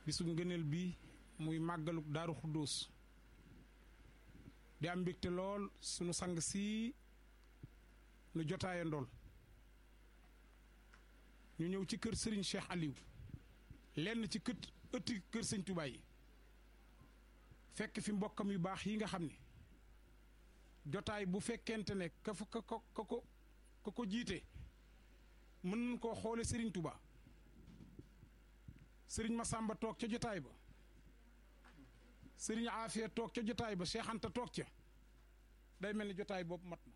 bisu ngëneel bi muy màggalu daaru xuddoos di am mbégte lool sunu sang si nu jotaaye ndool ñu ñëw ci kër Serigne Cheikh Aliou lenn ci kët ëtti kër sëñ Touba yi fekk fi mbokkam yu baax yi nga xam ne jotaay bu fekkente ne ka fa ka ko ka ko ka ko jiite mën nañ koo xoole Serigne Touba Serigne Massamba toog ca jotaay ba Serigne Afia toog ca jotaay ba Cheikh Anta toog ca day mel ni jotaay boobu mat na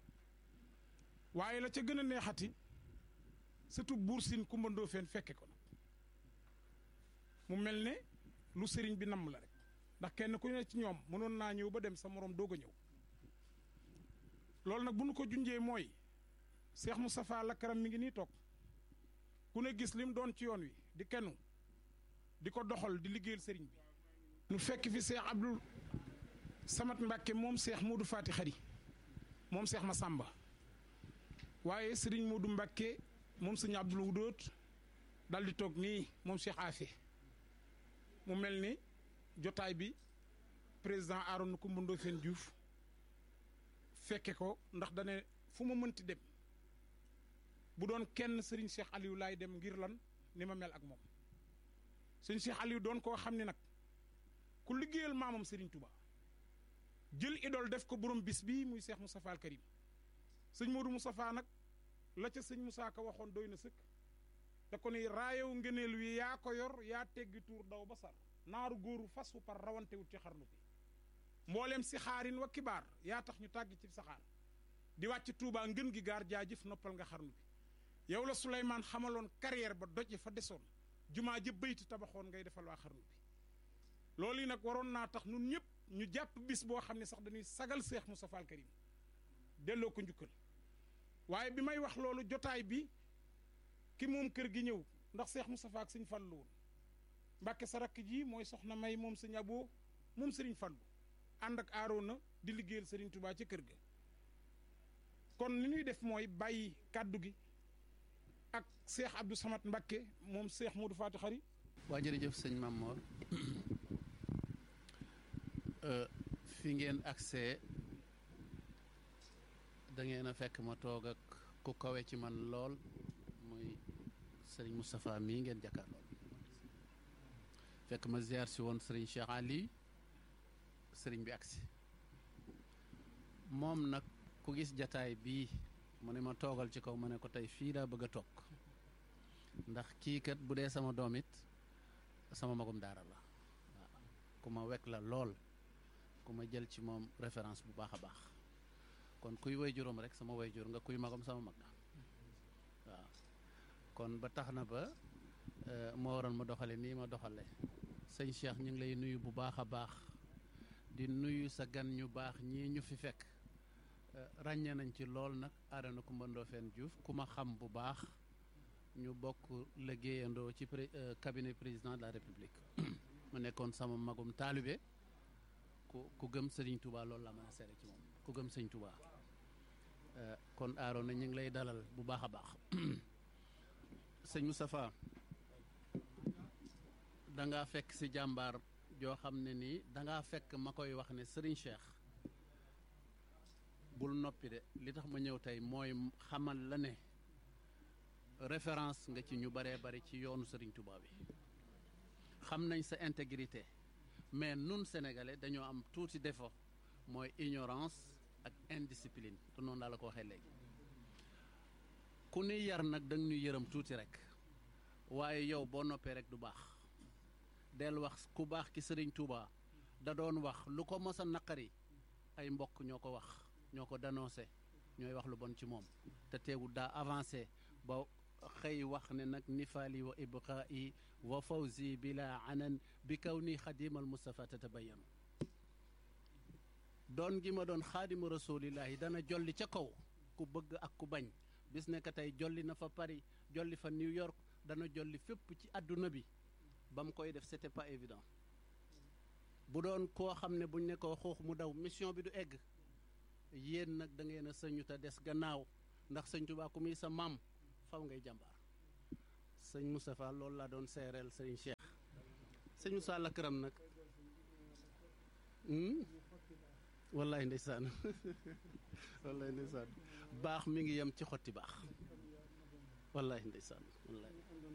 waaye la ca gën a neexati surtout buur siin Kumba Ndoofeen fekke ko nag mu mel ne lu sëriñ bi namm la rek ndax kenn ku ne ci ñoom mënoon naa ñëw ba dem sa moroom doog a ñëw loolu nag bu nu ko junjee mooy Cheikh Moustapha Lakaram mi ngi nii toog ku ne gis lim doon ci yoon wi di kennu di ko doxal di liggéeyal sëriñ bi nu fekk fi Cheikh Abdul Samat Mbàkke moom Cheikh Modou Fati Xari moom Cheikh Massamba waaye sëriñ Modou Mbàkke moom sëñ Abdul Wudóot dal di toog nii moom Cheikh Afé mu mel ni jotaay bi président Arona Coumba Ndoffène Diouf fekke ko ndax dane fu ma mënti dem bu doon kenn sëriñ Cheikh Aliou laay dem ngir lan ni ma mel ak moom sëriñ Cheikh Aliou doon koo xam ne nag ku liggéeyal maamam sëriñ Touba jël idole def ko borom bis bii muy Cheikh Moustapha al Karim sëñ Modou Moustapha nag la ca sëñ Moussa Ka waxoon doy na sëkk da ko ni raayow ngëneel wi yaa ko yor yaa teggi tuur daw ba sar naaru góoru fas wu par rawantewut ci xarnu bi mbooleem si xaarin wa kibaar yaa tax ñu tàgg ci saxaar di wàcc Touba ngën gi gaar jaajëf noppal nga xarnu bi yow la Souleymane xamaloon carrière ba doje fa desoon jumaa ja bayti tabaxoon ngay defal waa xarnu bi loolu yi nag waroon naa tax nun ñëpp ñu jàpp bis boo xam ne sax dañuy sagal Seex Moustapha al Karim delloo ko njukkal waaye bi may wax loolu jotaay bi ki moom kër gi ñëw ndax Seex Moustapha ak sëñ Fallu woon Mbàkke sa rakk ji mooy soxna May moom sëñ Abo moom sëriñ Fallu ànd ak Aroona di liggéeyal sëriñ Touba ci kër ga kon ni ñuy def mooy bàyyi kàddu gi ak Seex Abdou Samad Mbàkke moom Seex Modou Faty Khary waa jërëjëf sëñ Mamor fi ngeen accès da ngeen a fekk ma toog ak ku kawe ci man lool muy sëriñ Moustapha mii ngeen jàkkaarlool fekk ma ziar si woon sëriñ Cheikh Ali sëriñ bi agsi moom nag ku gis jataay bii mu ne ma toogal ci kaw ma ne ko tey fii laa bëgg a toog ndax kii kat bu dee sama doom it sama magum daara la waaw ku ma wekk la lool ku ma jël ci moom référence bu baax a baax kon kuy way juróom rek sama way jur nga kuy magam sama mag la waaw kon ba tax na ba moo waroon ma doxale nii ma doxale sëñ Cheikh ñu ngi lay nuyu bu baax a baax di nuyu sa gan ñu baax ñii ñu fi fekk ràññee nañ ci lool nag Arona Coumba Ndoffène Diouf ku ma xam bu baax ñu bokk liggéeyandoo ci cabinet président de la république mu nekkoon sama magum taalibe ku ku gëm sëriñ Touba loolu la mën a seere ci moom ku gëm sëriñ Touba kon Arona ñu ngi lay dalal bu baax a baax sëñ Moustapha dangaa fekk si jàmbaar joo xam ne nii dangaa fekk ma koy wax ne sëriñ Cheikh bul noppi de li tax ma ñëw tey mooy xamal la ne référence nga ci ñu baree bari ci yoonu sëriñ Touba bi xam nañ sa intégrité mais nun sénégalais dañoo am tuuti défaut mooy ignorance ak indiscipline te noonu laa la ko waxee léegi ku ni yar nag da nga ñuy yërëm tuuti rek waaye yow boo noppee rek du baax del wax ku baax ki sëriñ Touba da doon wax lu ko mos a naqari ay mbokk ñoo ko wax ñoo ko dénoncé ñooy wax lu bon ci moom te teewul daa avancé ba xëy wax ne nag nifaali wa ibqaa'i wa fawzi bila anan bi kaw ni xadimal Mustafa tatabayanu doon gi ma doon xaadimu rasulillahi dana jolli ca kaw ku bëgg ak ku bañ bis ne que tey jolli na fa Paris jolli fa New York dana jolli fépp ci àdduna bi ba mu koy def c'était pas évident bu doon koo xam ne buñ ne ko xoox mu daw mission bi du egg yéen nag da ngeen a sëñu te des gannaaw ndax sëñ Tuubaa ku muy sa maam faw ngay jàmbaar sëñ Moustapha loolu laa doon seereel sëñ Cheikh sëñ Moussa Lakaram nag wallaay ndeysaan wallaay ndeysaan baax mi ngi yem ci xotti baax wallaay ndeysaan wallaay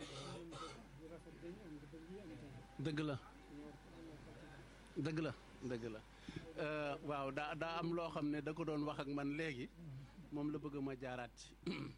dëgg la dëgg la dëgg la waaw daa daa am loo xam ne da ko doon wax ak man léegi moom la bëgg ma jaaraat ci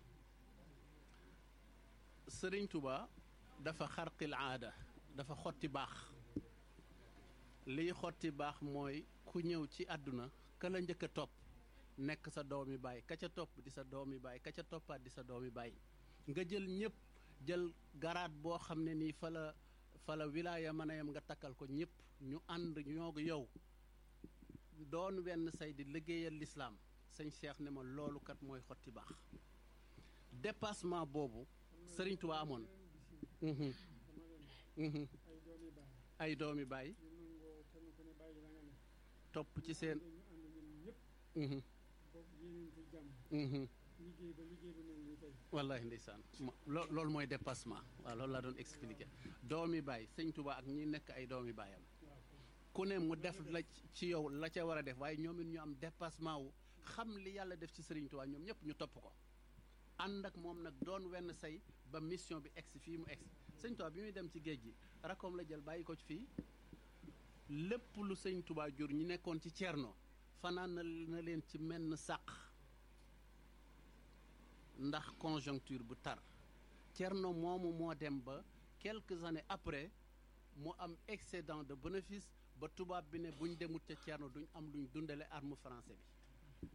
sëriñ Tuba dafa xarqil aada dafa xotti baax liy xotti baax mooy ku ñëw ci àdduna ka la njëkk a topp nekk sa doomi baay ka ca topp di sa doomi baay ka ca toppaat di sa doomi baay nga jël ñëpp jël garaat boo xam ne nii fa la fa la wilaaya mën a yam nga takkal ko ñëpp ñu ànd ñoo yow doon wenn say di liggéeyal lislaam sëñ Cheikh ne ma loolu kat mooy xotti baax dépassement boobu Sëriñ Tuubaa amoon ay doomi baay topp ci seen wallahi ndeysaan loolu mooy dépassement waaw loolu laa doon expliqué doomi baay sëñ Tuubaa ak ñi nekk ay doomi baayam ku ne mu def la ci yow la ca war a def waaye ñoom it ñu am dépassement wu xam li yàlla def ci Sëriñ Tuubaa ñoom ñëpp ñu topp ko ànd ak moom nag doon wenn say ba mission bi egsi fii mu egsi sëñ Tuubaa bi muy dem ci géej gi rakoom la jël bàyyi ko ci fii lépp lu sëñ Tuubaa jur ñi nekkoon ci Cerno fanaan na leen ci menn sàq ndax conjoncture bu tar Cerno moomu moo dem ba quelques années après mu am excédent de bénéfice ba tubaab bi ne buñ demut ca Cerno duñ am luñ dundale arme français bi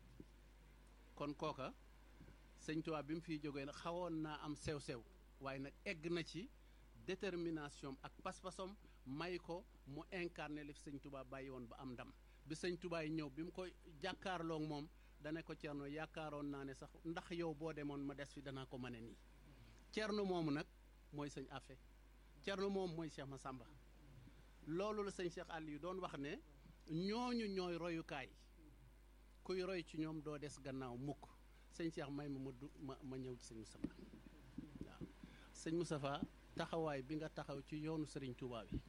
kon kooka sëñ Tuubaa bi mu fiy jógee nag xawoon naa am sew-sew waaye nag egg na ci détermination ak pas-pasom may ko mu incarné li fi sëñ Tuubaa bàyyi woon ba am ndam bi sëñ Tuubaa yi ñëw bi mu ko jàkkaarloog moom dana ko Cerno yaakaaroon naa ne sax ndax yow boo demoon ma des fi danaa ko mën a nii Cerno moomu nag mooy sëñ Afe Cerno moom mooy Cheikh Massamba loolu la sëñ Cheikh Aliou doon wax ne ñooñu ñooy royukaay kuy roy ci ñoom doo des gannaaw mukk sëñ Cheikh may ma ma du ma ma ñëw ci sëñ Moustapha waaw sëñ Moustapha taxawaay bi nga taxaw ci yoonu sëriñ Touba bi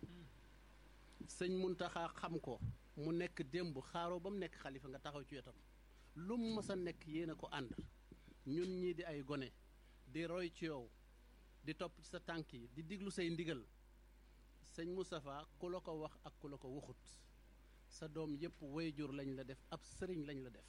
sëñ Muntaxa xam ko mu nekk démb xaaroo ba mu nekk xalifa nga taxaw ci wetam lu mu mës a nekk yéen a ko ànd ñun ñii di ay gone di roy ci yow di topp ci sa tànk yi di diglu say ndigal sëñ Moustapha ku la ko wax ak ku la ko waxut sa doom yépp wayjur lañ la def ab sëriñ lañ la def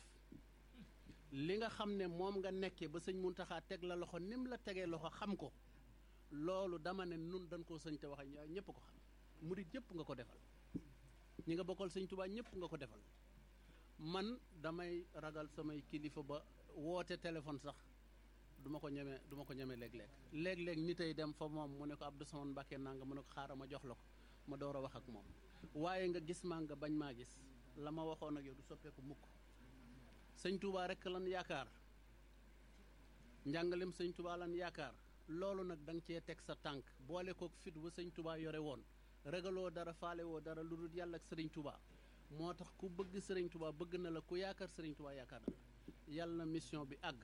li nga xam ne moom nga nekkee ba sëñ Muntaxa teg la loxo nim la tegee loxo xam ko loolu dama ne nun dañ koo sëñ te wax ñëpp ko xam murit yëpp nga ko defal ñi nga bokkal sëñ Tuubaa ñëpp nga ko defal man damay ragal samay kilifa ba woote téléphone sax duma ko ñeme duma ko ñeme léeg-léeg léeg-léeg nit ay dem fa moom mu ne ko Abdou Samane Mbàkke naa nga mu ne ko xaaral ma jox la ko ma door a wax ak moom waaye nga gis maa nga bañ maa gis la ma waxoon ak yow du soppeeku mukk sëñ Touba rek lan yaakaar njàngalem sëñ Touba lan yaakaar loolu nag da nga cee teg sa tànk boole kook fit wa sëñ Touba yore woon ragaloo dara faale woo dara lu dul yàlla ak sëriñ Touba moo tax ku bëgg sëriñ Touba bëgg na la ku yaakaar sëriñ Touba yaakaar na la yàlla na mission bi àgg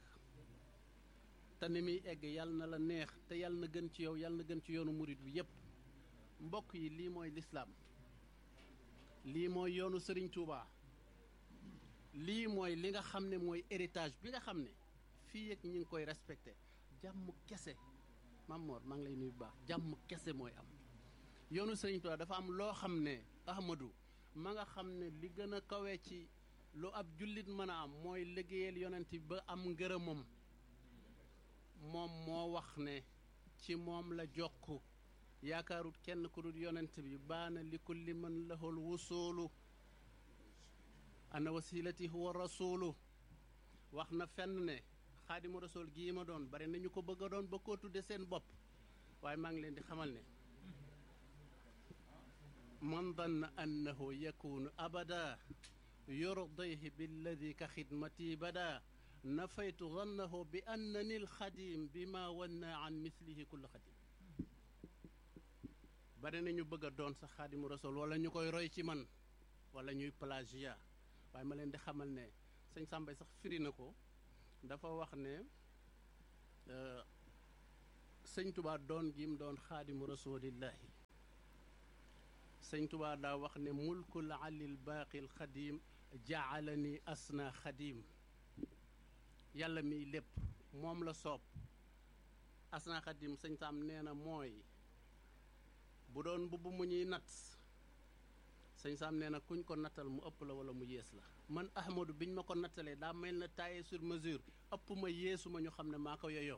te ni muy egg yàlla na la neex te yàlla na gën ci yow yàlla na gën ci yoonu murit bi yépp mbokk yi lii mooy lislaam lii mooy yoonu sëriñ Touba lii mooy li nga xam ne mooy héritage bi nga xam ne fii ak ñi ngi koy respecté jàmm kese Mamor maa ngi lay nuyu bu baax jàmm kese mooy am yoonu Sëriñ Tuubaa dafa am loo xam ne Ahmadou ma nga xam ne li gën a kawe ci lu ab jullit mën a am mooy liggéeyal yonent bi ba am ngërëmam moom moo wax ne ci moom la jokk yaakaarut kenn ku dul yonent bi baana li kulli man lahul wusoolu ana wasilati huwa rasulu wax na fenn ne xaadimu rasul gii ma doon bari nañu ko bëgg a doon ba koo tudde seen bopp waaye maa ngi leen di xamal ne man danna annahu yakunu abada yurdayhi billadi ka xidmati bada nafaytu dannahu bi annani alxadim bi ma wanna an mislihi kulla xadim bari nañu bëgg a doon sax xaadimu rasul wala ñu koy roy ci man wala ñuy plagiat waaye ma leen di xamal ne sëñ Sàmbay sax firi na ko dafa wax ne sëñ Tuubaa doon gim doon xaadimu rasulillahi sëñ Tuubaa daa wax ne mulkul alil baaqil xadim jaalani asna xadim yàlla miy lépp moom la soob asna xadim sëñ Saam nee na mooy bu doon mbubb mu ñuy natt sëñ Saam nee na kuñ ko nattal mu ëpp la wala mu yées la man Ahmadu biñ ma ko nattalee daa mel na taillé sur mesure ëpp ma yéesu ma ñu xam ne maa ko yoyoo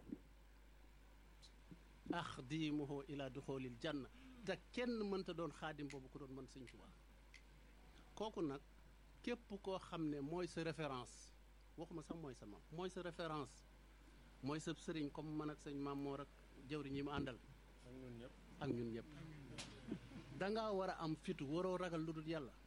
axdimuhu ila duxoolil janna te kenn mënta doon xaadim boobu ku doon mën sëñ Tuubaa kooku nag képp koo xam ne mooy sa référence waxuma sax mooy sa maam mooy sa référence mooy sa sëriñ comme man ak sëñ maam moo rek jëwriñ yi mu àndal ak ñun ñëpp dangaa war a am fitu waroo ragal lu dul yàlla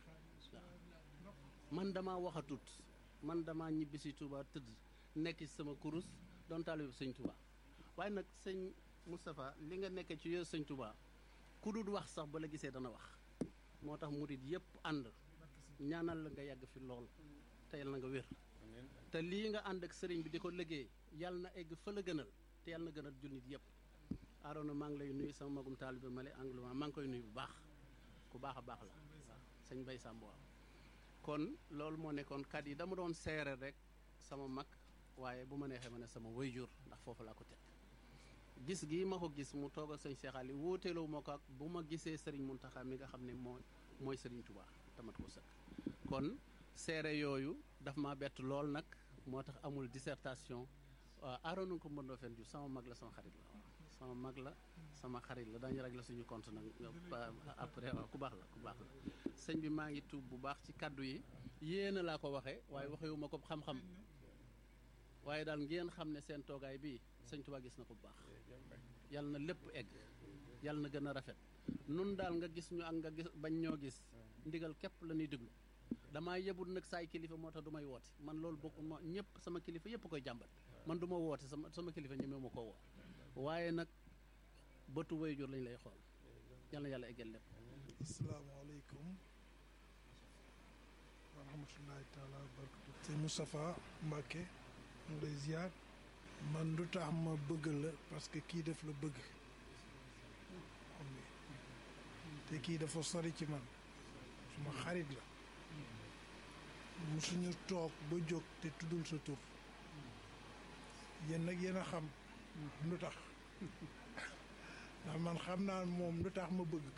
man dama waxatut man dama ñibbi si Touba tëdd nekk ci sama kurus doon taalibu sëñ Touba waaye nag sëñ Moustapha li nga nekk ci yooyu sëñ Touba ku dul wax sax ba la gisee dana wax moo tax murit yëpp ànd ñaanal la nga yàgg fi lool te yal na nga wér te lii nga ànd ak sëriñ bi di ko liggéey yal na egg fa la gënal te yal na gënal jullit yëpp Arona maa ngi lay nuyu sama magum taalibe male anglement maa ngi koy nuyu bu baax ku baax a baax la sëñ Bay Samb waaw kon loolu moo nekkoon kat yi dama doon seere rek sama mag waaye bu ma neexee ma ne sama wayjur ndax foofu laa ko teg gis gii ma ko gis mu toog ak sëñ Cheikh Ali wóoteeloo ma ko ak bu ma gisee Serigne Mountakha mi nga xam ne mooy mooy Serigne Touba tamat ko sëkk kon seere yooyu daf ma bett lool nag moo tax amul dissertation waaw Arona ko mbëndoo fen ju sama mag la sama xarit la waaw sama mag la sama xarit la dañu rek la suñu compte nag après waaw ku baax la ku baax la sëñ bi maa ngi tuub bu baax ci kaddu yi yéena laa ko waxee waaye waxewuma ko xam-xam waaye daal ngeen xam ne seen toogaay bii sëñ Tuubaa gis na ko bu baax yal na lépp egg yal na gën a rafet nun daal nga gis ñu ak nga gis bañ ñoo gis ndigal képp la ñuy déglu damaa yebul nag saay kilifa moo tax du may woote man loolu bokk ma ñëpp sama kilifa yëpp koy jàmbat man du ma woote sama sama kilifa ñemee ma koo woo waaye nag bëtu waajur lañ lay xool yal na yàlla eggal lépp asalaamaaleykum wa rahmatullahi taala wa barakatu sëñ Moustapha Mbacke mu lay ziar man lu tax ma bëgg la parce que kii daf la bëgg xam nga te kii dafa sori ci man suma xarit la musuñu toog ba jóg te tuddul sa tur yéen nag yéen a xam lu tax ndax man xam naa moom lu tax ma bëgg ko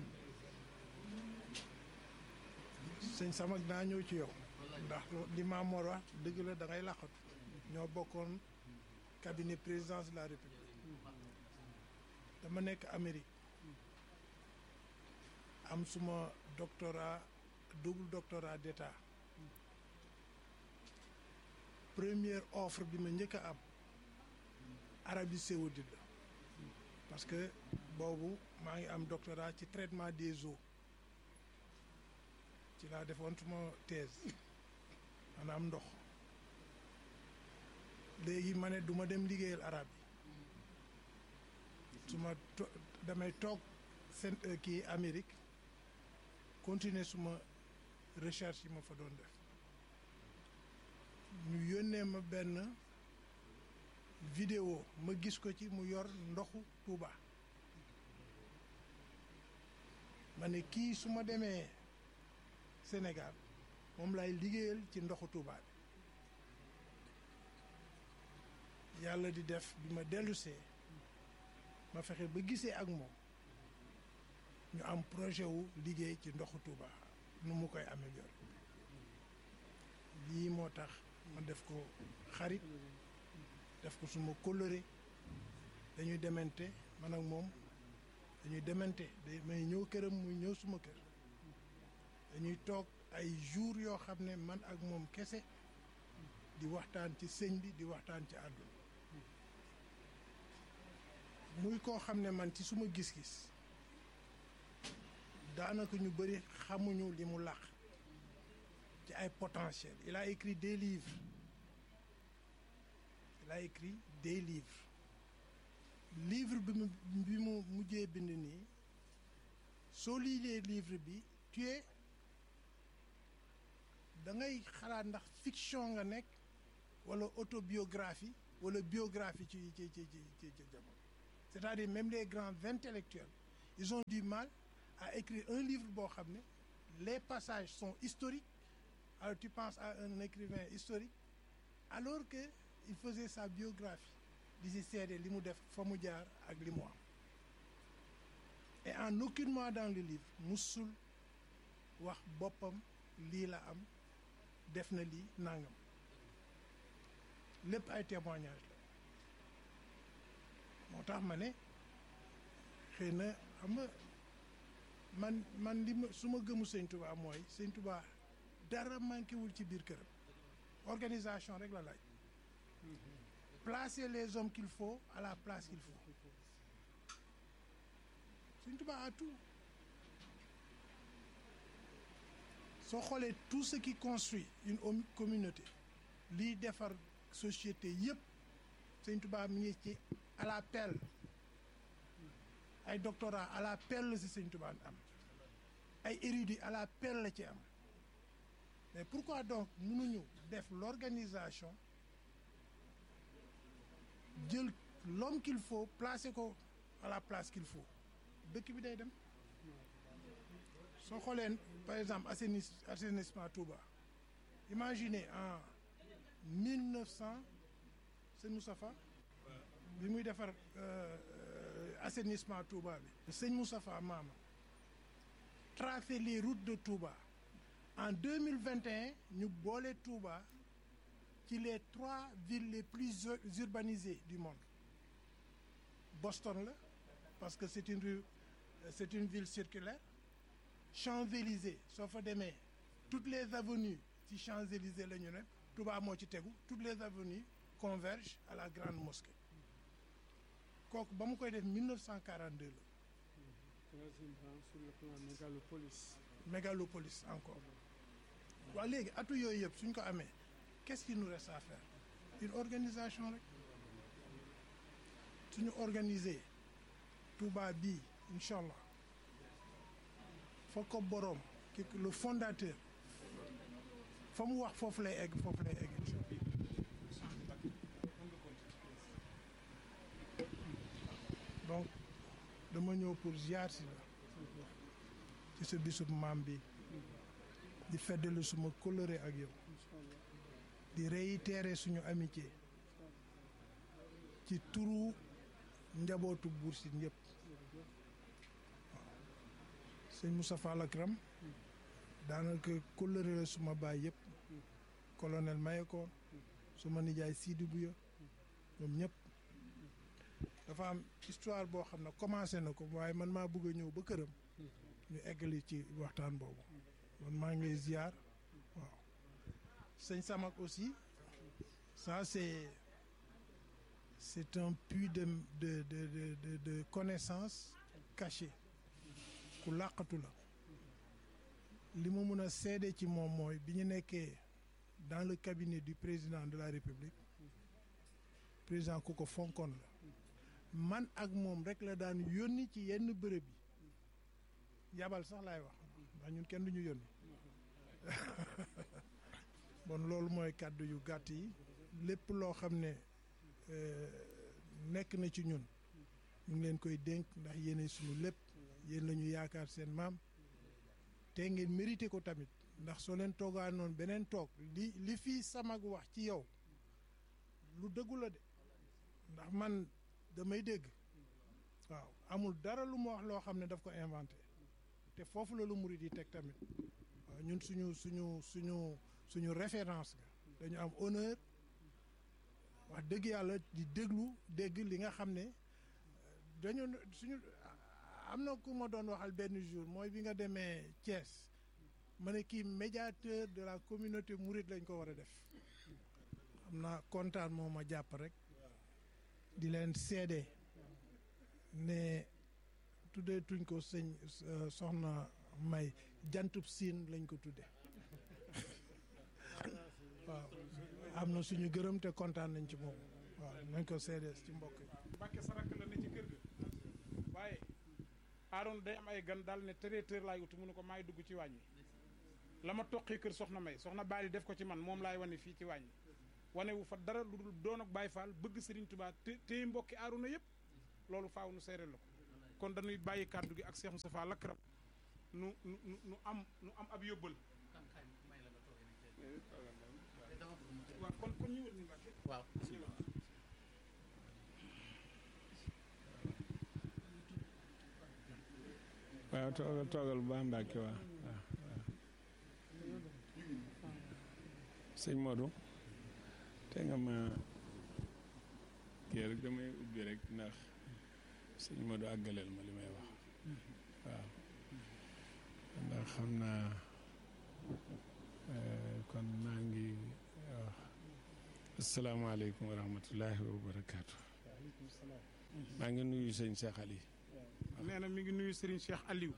sëñ Samak naa ñëw ci yow ndax li Maamoor wax dëgg la da ngay làqatu ñoo bokkoon cabinet présidence de la république dama nekk Amérique am suma doctorat double doctorat d'état première offre bi ma njëkk a am Arabie saoudite la parce que boobu maa ngi am doctorat ci traitement des eaux ci laa defoon suma thèse maanaam ndox léegi ma ne du ma dem liggéeyal arab yi su ma to damay toog seen kii Amérique continuer suma recherche yi ma fa doon def ñu yónnee ma benn vidéo ma gis ko ci mu yor ndoxu Touba ma ne kii su ma demee Sénégal moom lay liggéeyal ci ndoxu Touba bi yàlla di def bi ma dellusee ma fexe ba gisee ak moom ñu am projet wu liggéey ci ndoxu Touba nu mu koy améliorer lii moo tax ma def ko xarit def ko suma coloré dañuy demente man ak moom dañuy demente day may ñëw këram muy ñëw suma kër dañuy toog ay jours yoo xam ne man ak moom kese di waxtaan ci sëñ bi di waxtaan ci àdduna muy koo xam ne man ci suma gis-gis daanaka ñu bëri xamuñu li mu làq ci ay potentiel il a écrit des livres il a écrit des livres livre bi mu bi mu mujjee bind nii soo liilee livre bi tu es da ngay xalaat ndax fiction nga nekk wala autobiographie wala biographie ci ci ci ci ci jamono c'est-à-dire même les grands intellectuels ils ont du mal a écrit un livre boo xam ne les passages sont historiques alors tu penses à un écrivain historique alors que il faisait sa biographie di si seede li mu def fa mu jaar ak li mu am et en aucunement dans le livre musul wax boppam lii la am def na lii nangam lépp ay témoignage la moo tax ma ne xëy na xam nga man man li ma su ma gëmu sëñ Touba mooy sëñ Touba dara manqué wul ci biir këram organisation rek la laaj placer les hommes qu'il faut à la place qu'il faut sëñ Touba a tout soo xoolee tout ce qui construit une communauté liy defar société yëpp sëñ Touba mi ngi ci à la pelle ay doctorat à la pelle la si sëñ Touba am ay érudits à la pelle la ci am mais pourquoi donc mënuñu def l'organisation jël l'homme qu'il faut placer ko à la place qu'il faut dëkk bi day dem soo xoolee par exemple assaini assainissement Touba imaginez en mille neuf cent sëñ Moustapha bi muy defar assainissement Touba bi sëñ Moustapha maama tracer les routes de Touba en deux mille vingt et un ñu boole Touba ci les trois villes les plus urbanisées du monde Boston la parce que c'est une rue c'est une ville circulaire Champs-Élysées soo fa demee toutes les avenues ci Champs-Élysées la ñu ne Touba moo ci tegu toutes les avenues convergent à la grande mosquée kooku ba mu koy def 1942 la. troisième rang sur le plan mégalopolis. mégalopolis encore waaw léegi atu yooyu yëpp suñ ko amee qu'est-ce qu'il nous reste à faire une organisation rek suñu organiser Touba bii incha allah foog ko boroom ki le fondateur fa mu wax foofu lay egg foofu lay egg incha allah donc dama ñëw pour ziar si la ci sa bisub maam bi di feddali suma coloré ak yow di réitérer suñu amitié ci turu njabootu Buur Sine yëpp sëñ Moustapha Lakram daanaka coloré la suma baay yëpp colonel Mayekor suma nijaay Sidi Bouya ñoom ñëpp dafa am histoire boo xam ne commencé na ko waaye man maa bëgg a ñëw ba këram ñu eggali ci waxtaan boobu man maa ngi lay ziar waaw sëñ Samak aussi ça c'est c'est un puits de de de de de, de connaissance cachée ku làqatu la li ma mun a seede ci moom mooy bi ñu nekkee dans le cabinet du président de la République président ku ko fonkoon la man ak moom rek la daan yónni ci yenn bërëb yi yabal sax laay wax ndax ñun kenn duñu yónni bon loolu mooy kàddu yu gàtt yi lépp loo xam ne nekk na ci ñun ñu ngi leen koy dénk ndax yéene suñu lépp yéen la ñu yaakaar seen maam te ngeen mérité ko tamit ndax soo leen toogaa noonu beneen toog li li fii samag wax ci yow lu dëggu la de ndax man damay dégg waaw amul dara lu mu wax loo xam ne daf ko inventé te foofu la lu murid yi teg tamit waaw ñun suñu suñu suñu suñu référence ga dañu am honneur wax dëgg yàlla di déglu dégg li nga xam ne dañu suñu am na ku ma doon waxal benn jour mooy bi nga demee Thiès ma ne kii médiateur de la communauté mouride lañ ko war a def xam naa kontaan moo ma jàpp rek di leen seede ne tuddee tuñ ko sëñ soxna may jantub siin lañ ko tudde waaw am na suñu gërëm te kontaan nañ ci moom waaw nañ ko seede ci mbokk yi Mbàkke sarak la ne ci kër ga waaye aaroon day am ay gan daal ne traiteur laay uti mu ne ko maay dugg ci waañ wi la ma toqi kër soxna may soxna baali def ko ci man moom laay wane fii ci waañ wi wane wu fa dara lu dul doon ak Baay Faal bëgg Sëriñ Tuubaa te téye mbokki aaruna yëpp loolu faaw nu seere la ko kon dañuy bàyyi kàddu gi ak Cheikh Moustapha Lakram nu nu nu nu am nu am ab yóbbal waaw kon kon ñëwal ni Mbàkke waaw waaw toogal toogal bu baax Mbàkke waaw waaw sëñ Modou te nga ma kii rek damay ubbi rek ndax sëñ Modou àggaleel ma li may wax waaw ndax xam naa kon maa ngi wax asalaamaaleykum wa rahmatullahi wa barakaatu maa ngi nuyu sëñ Cheikh Ali nee na mi ngi nuyu Serigne Cheikh Aliou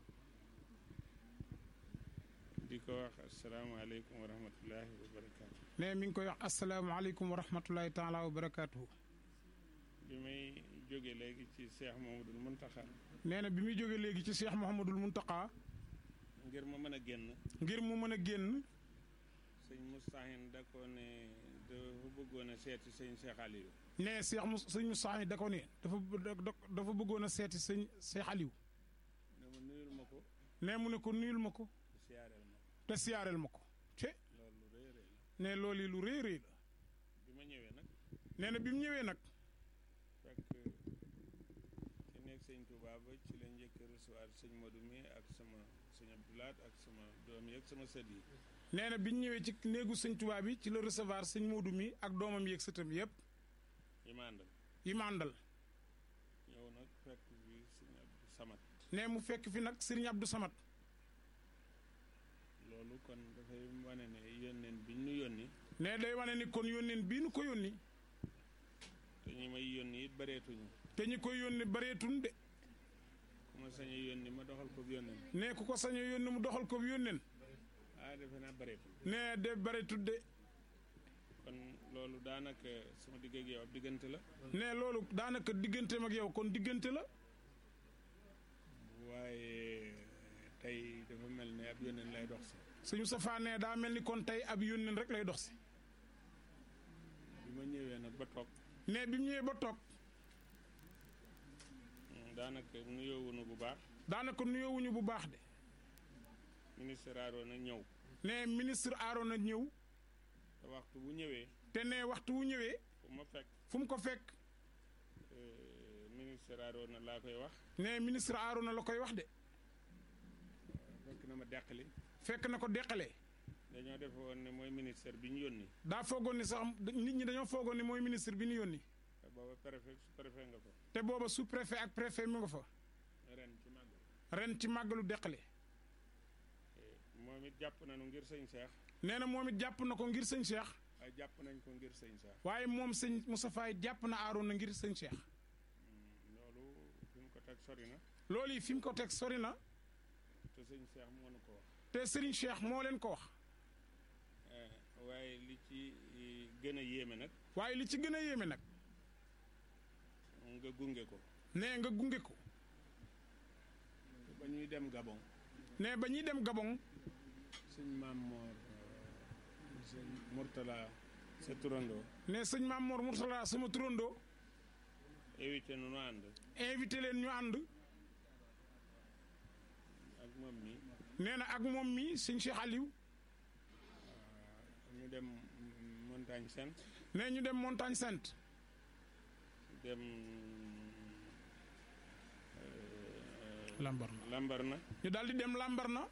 di ko wax asalaamaaleykum wa rahmatullahi wa barakaatu nee mi ngi koy wax asalaamaaleykum wa rahmatulahi taala wa barakaatuhu bi may jóge léegi ci Cheikh Mamadou Muntaxa nee na bi muy jóge léegi ci Cheikh Mouhamadul Muntaqa ngir ma mën a génn ngir mu mën a génn sëñ Moustahine da ko ne dafa bëggoon a seeti sëñ Cheikh Aliou nee Cheikh mu sëñ Moussa da ko ne dafa dafa bëggoon a seeti sëñ Cheikh Aliou dama nuyul ma ko nee mu ne ko nuyul ma ko siyaareel ma te siyaareel ma ko te loolu rëy rëy la nee loolu yi lu rëy rëy la bi ma ñëwee nag nee na bi mu ñëwee nag fekk ci nekk sëñ Touba ba ci la njëkk recevoir sëñ Modou mi ak sama sëñ Abdoulaat ak sama doom yi ak sama sët yi nee na bi ñu ñëwee ci néegu sëñ Tuubaa bi ci la recevoir sëñ Moodu mi ak doomam yeeg sëtam yëpp yi ma àndal yi ma àndal ñëw nag fekk bi sëñ Abdou Samad nee mu fekk fi nag Serigne Abdou Samad loolu kon dafay wane ne yónneen bi ñu yónni nee day wane ni kon yónneen bii nu ko yónni te ñi may yónni it bareetuñu te ñi koy yónni bareetun de ku ma sañ a yónni ma doxal ko yónneen nee ku ko sañ a yónni mu doxal ko yónneen ah defe naa bareetul nee de bareetut de kon loolu daanaka sama digg ak yow ab diggante la nee loolu daanaka digganteem ak yow kon diggante la waaye tey dafa mel ne ab yónneen lay dox si suñu safaa nee daa mel ni kon tey ab yónneen rek lay dox si bi ma ñëwee nag ba toog nee bi mu ñëwee ba toog daanaka nuyoowunu bu baax daanaka nuyoowuñu bu baax de ministre Arona ñëw nee ministre Arona ñëw te waxtu bu ñëwee te nee waxtu wu ñëwee fu ma fekk fu mu ko fekk euh, ministre Arona laa koy wax nee ministre Arona la koy wax de fekk na ma deqali fekk na ko deqalee dañoo defe woon ne mooy ministère bi ñu yónni daa foogoon ni sax nit ñi dañoo foogoon ni mooy ministre bi ñu yónni te booba préfet su préfet nga fa te booba sous préfet ak préfet mi nga fa ren ci màggal ren ci màggalu deqale moom it jàpp nañu ngir sëñ Cheikh nee na moom it jàpp na ko ngir sëñ Cheikh waaye jàpp nañ ko ngir sëñ Cheikh waaye moom sëñ Moustapha it jàpp na Arona ngir sëñ Cheikh loolu fi mu ko teg sori na loolu yi fi mu ko teg sori na te sëñ Cheikh moo nu ko wax te Serigne Cheikh moo leen ko wax waaye li ci gën a yéeme nag waaye li ci gën a yéeme nag nga gunge ko nee nga gunge ko ba ñuy dem Gabon nee ba ñuy dem Gabon sëñ Maam Moor sëñ Mourtala sa turandoo nee sëñ Maam Mor Mourtala sama turandoo évité nu nu ànd invité leen ñu ànd ak moom mi nee na ak moom mi sëñ Cheikh Aliou ñu dem montagne sainte nee ñu dem montagne sainte dem Lambarna Lambarna ñu daal di dem Lambarna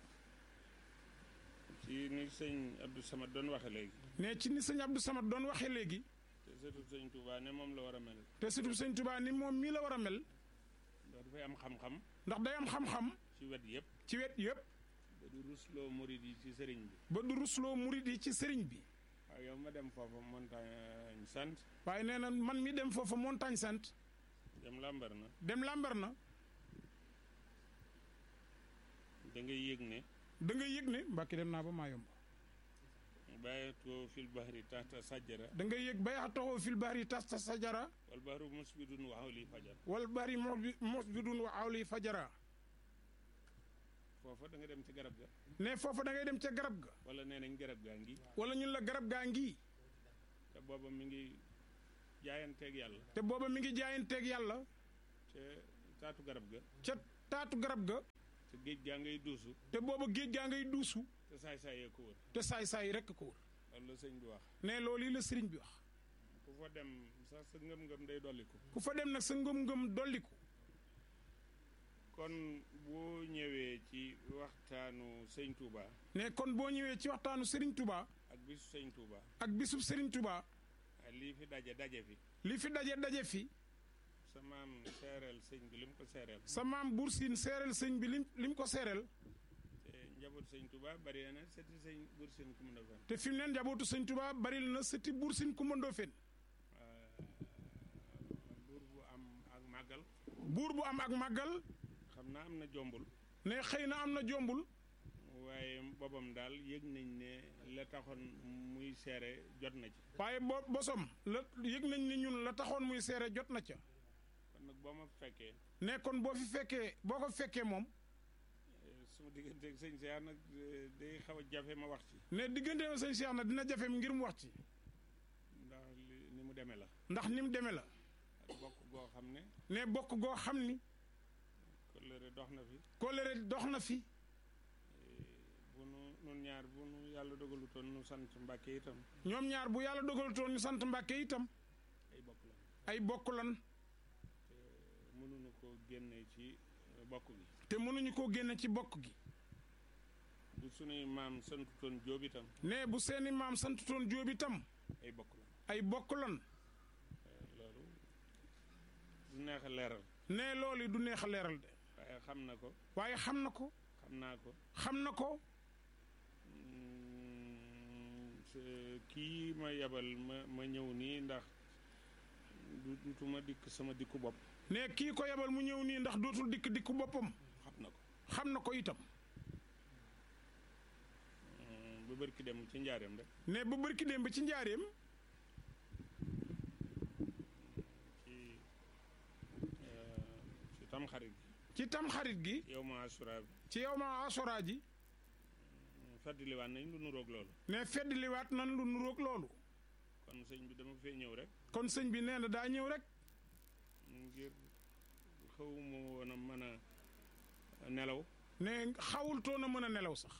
ci ni sëñ Abdou Samad doon waxe léegi nee ci ni sëñ Abdou Samad doon waxee léegi te surtout sëñ Touba ne moom la war a mel te surtout sëñ Touba ni moom mii la war a mel ndax dafay am xam-xam ndax day am xam-xam ci wet yëpp ci wet yëpp ba du rusloo murid yi ci sëriñ bi ba du rusloo murid yi ci sëriñ bi waaw yow ma dem foofa montagne sant waaye nee na man mi dem foofa montagne sainte dem Lambarna dem Lambarna da ngay yëg ne da nga yëg ne mbàkki dem naa ba maa yomb bàyyatoo fil bahri tahta sajjara da nga yëg bay taxaw fil bahri tasta sajara wal bahru musbidun wa hawli fajar wal bahri musbidun wa awli fajara foofa da nga dem ci garab ga ne foofa da ngay dem ca garab ga wala nee nañ garab gaa ngi wala ñun la garab gaa ngi te booba mi ngi jaayanteeg yàlla te booba mi ngi jaayanteeg yàlla te taatu garab ga ca taatu garab ga te géej gaa ngay duusu te booba géej gaa ngay duusu te saay-saay yee ko wër te saay-saay rekk ko wër loolu la sëñ bi wax ne loolu yi la sëriñ bi wax ku fa dem sax sa ngëm-ngëm day dolliku ku fa dem nag sa ngëm-ngëm dolliku kon boo ñëwee ci waxtaanu sëñ Touba ne kon boo ñëwee ci waxtaanu sëriñ Touba ak bisu sëñ Touba ak bisub sëriñ Touba lii fi daje daje fi li fi daje daje fi sa maam seereel sëñ bi lim ko seereel sa maam Buur Siin seereel sëñ bi lim lim ko seereel te njaboot sëñ Touba bari na seti sëñ Buur Siin ku mu defoon te fi mu ne njabootu sëñ Touba bari na sëti Buur Siin Kumba Ndoofeen buur bu am ak màggal buur bu am ak màggal xam naa am na jombul ne xëy na am na jombul waaye boobam daal yëg nañ ne la taxoon muy seere jot na ci waaye bo bosom la yëg nañ ni ñun la taxoon muy seere jot na ca kon nag boo ma fekkee ne kon boo fi fekkee boo ko fekkee moom eh, suma digganteeg sëñ Seex nag eh, day xaw a jafe ma wax ci ne diggante ma sëñ Cheikh na dina jafem ngir mu wax ci ndax li- ni mu demee la ndax ni mu demee la ak bokk goo xam ne ne bokk goo xam ni kóllëre dox na fi kóllëre dox na fi bu nu nun ñaar bu nu yàlla dogalutoon nu sant Mbàkke itam ñoom ñaar bu yàlla dogalutoon ñu sant Mbàkke itam ay bokk la ay bokk lan mënuñu ko génne ci eh, bokk gi te mënuñu koo génne ci bokk gi bu sunuy maam santutoon Jóob itam ne bu seeni maam santutoon Jóob itam ay bokk la ay bokk lan Eh, loolu du neex a leeral ne loolu du neex a leeral de waaye xam na ko waaye xam na ko xam naa ko xam na ko Mm, se- kii ma yabal ma ma ñëw nii ndax du dutuma dikk sama dikku bopp ne kii ko yebal mu ñëw nii ndax dootul dikk dikku boppam xam na ko xam na ko itam Mm, ba bërki dem ci njaareem rek ne ba bërki démb ci njaareem ci eh, ci tam xarit ci tam xarit gi gi yow ma asura bi ci yow ma asora ji fàttaliwaat nañ lu nuroog loolu ne fedd liwaat nan lu nuroog loolu kon sëñ bi dama fee ñëw rek kon sëñ bi nee na daa ñëw rek ngir xawma woon a mën a nelaw ne xawul toon a mën a nelaw sax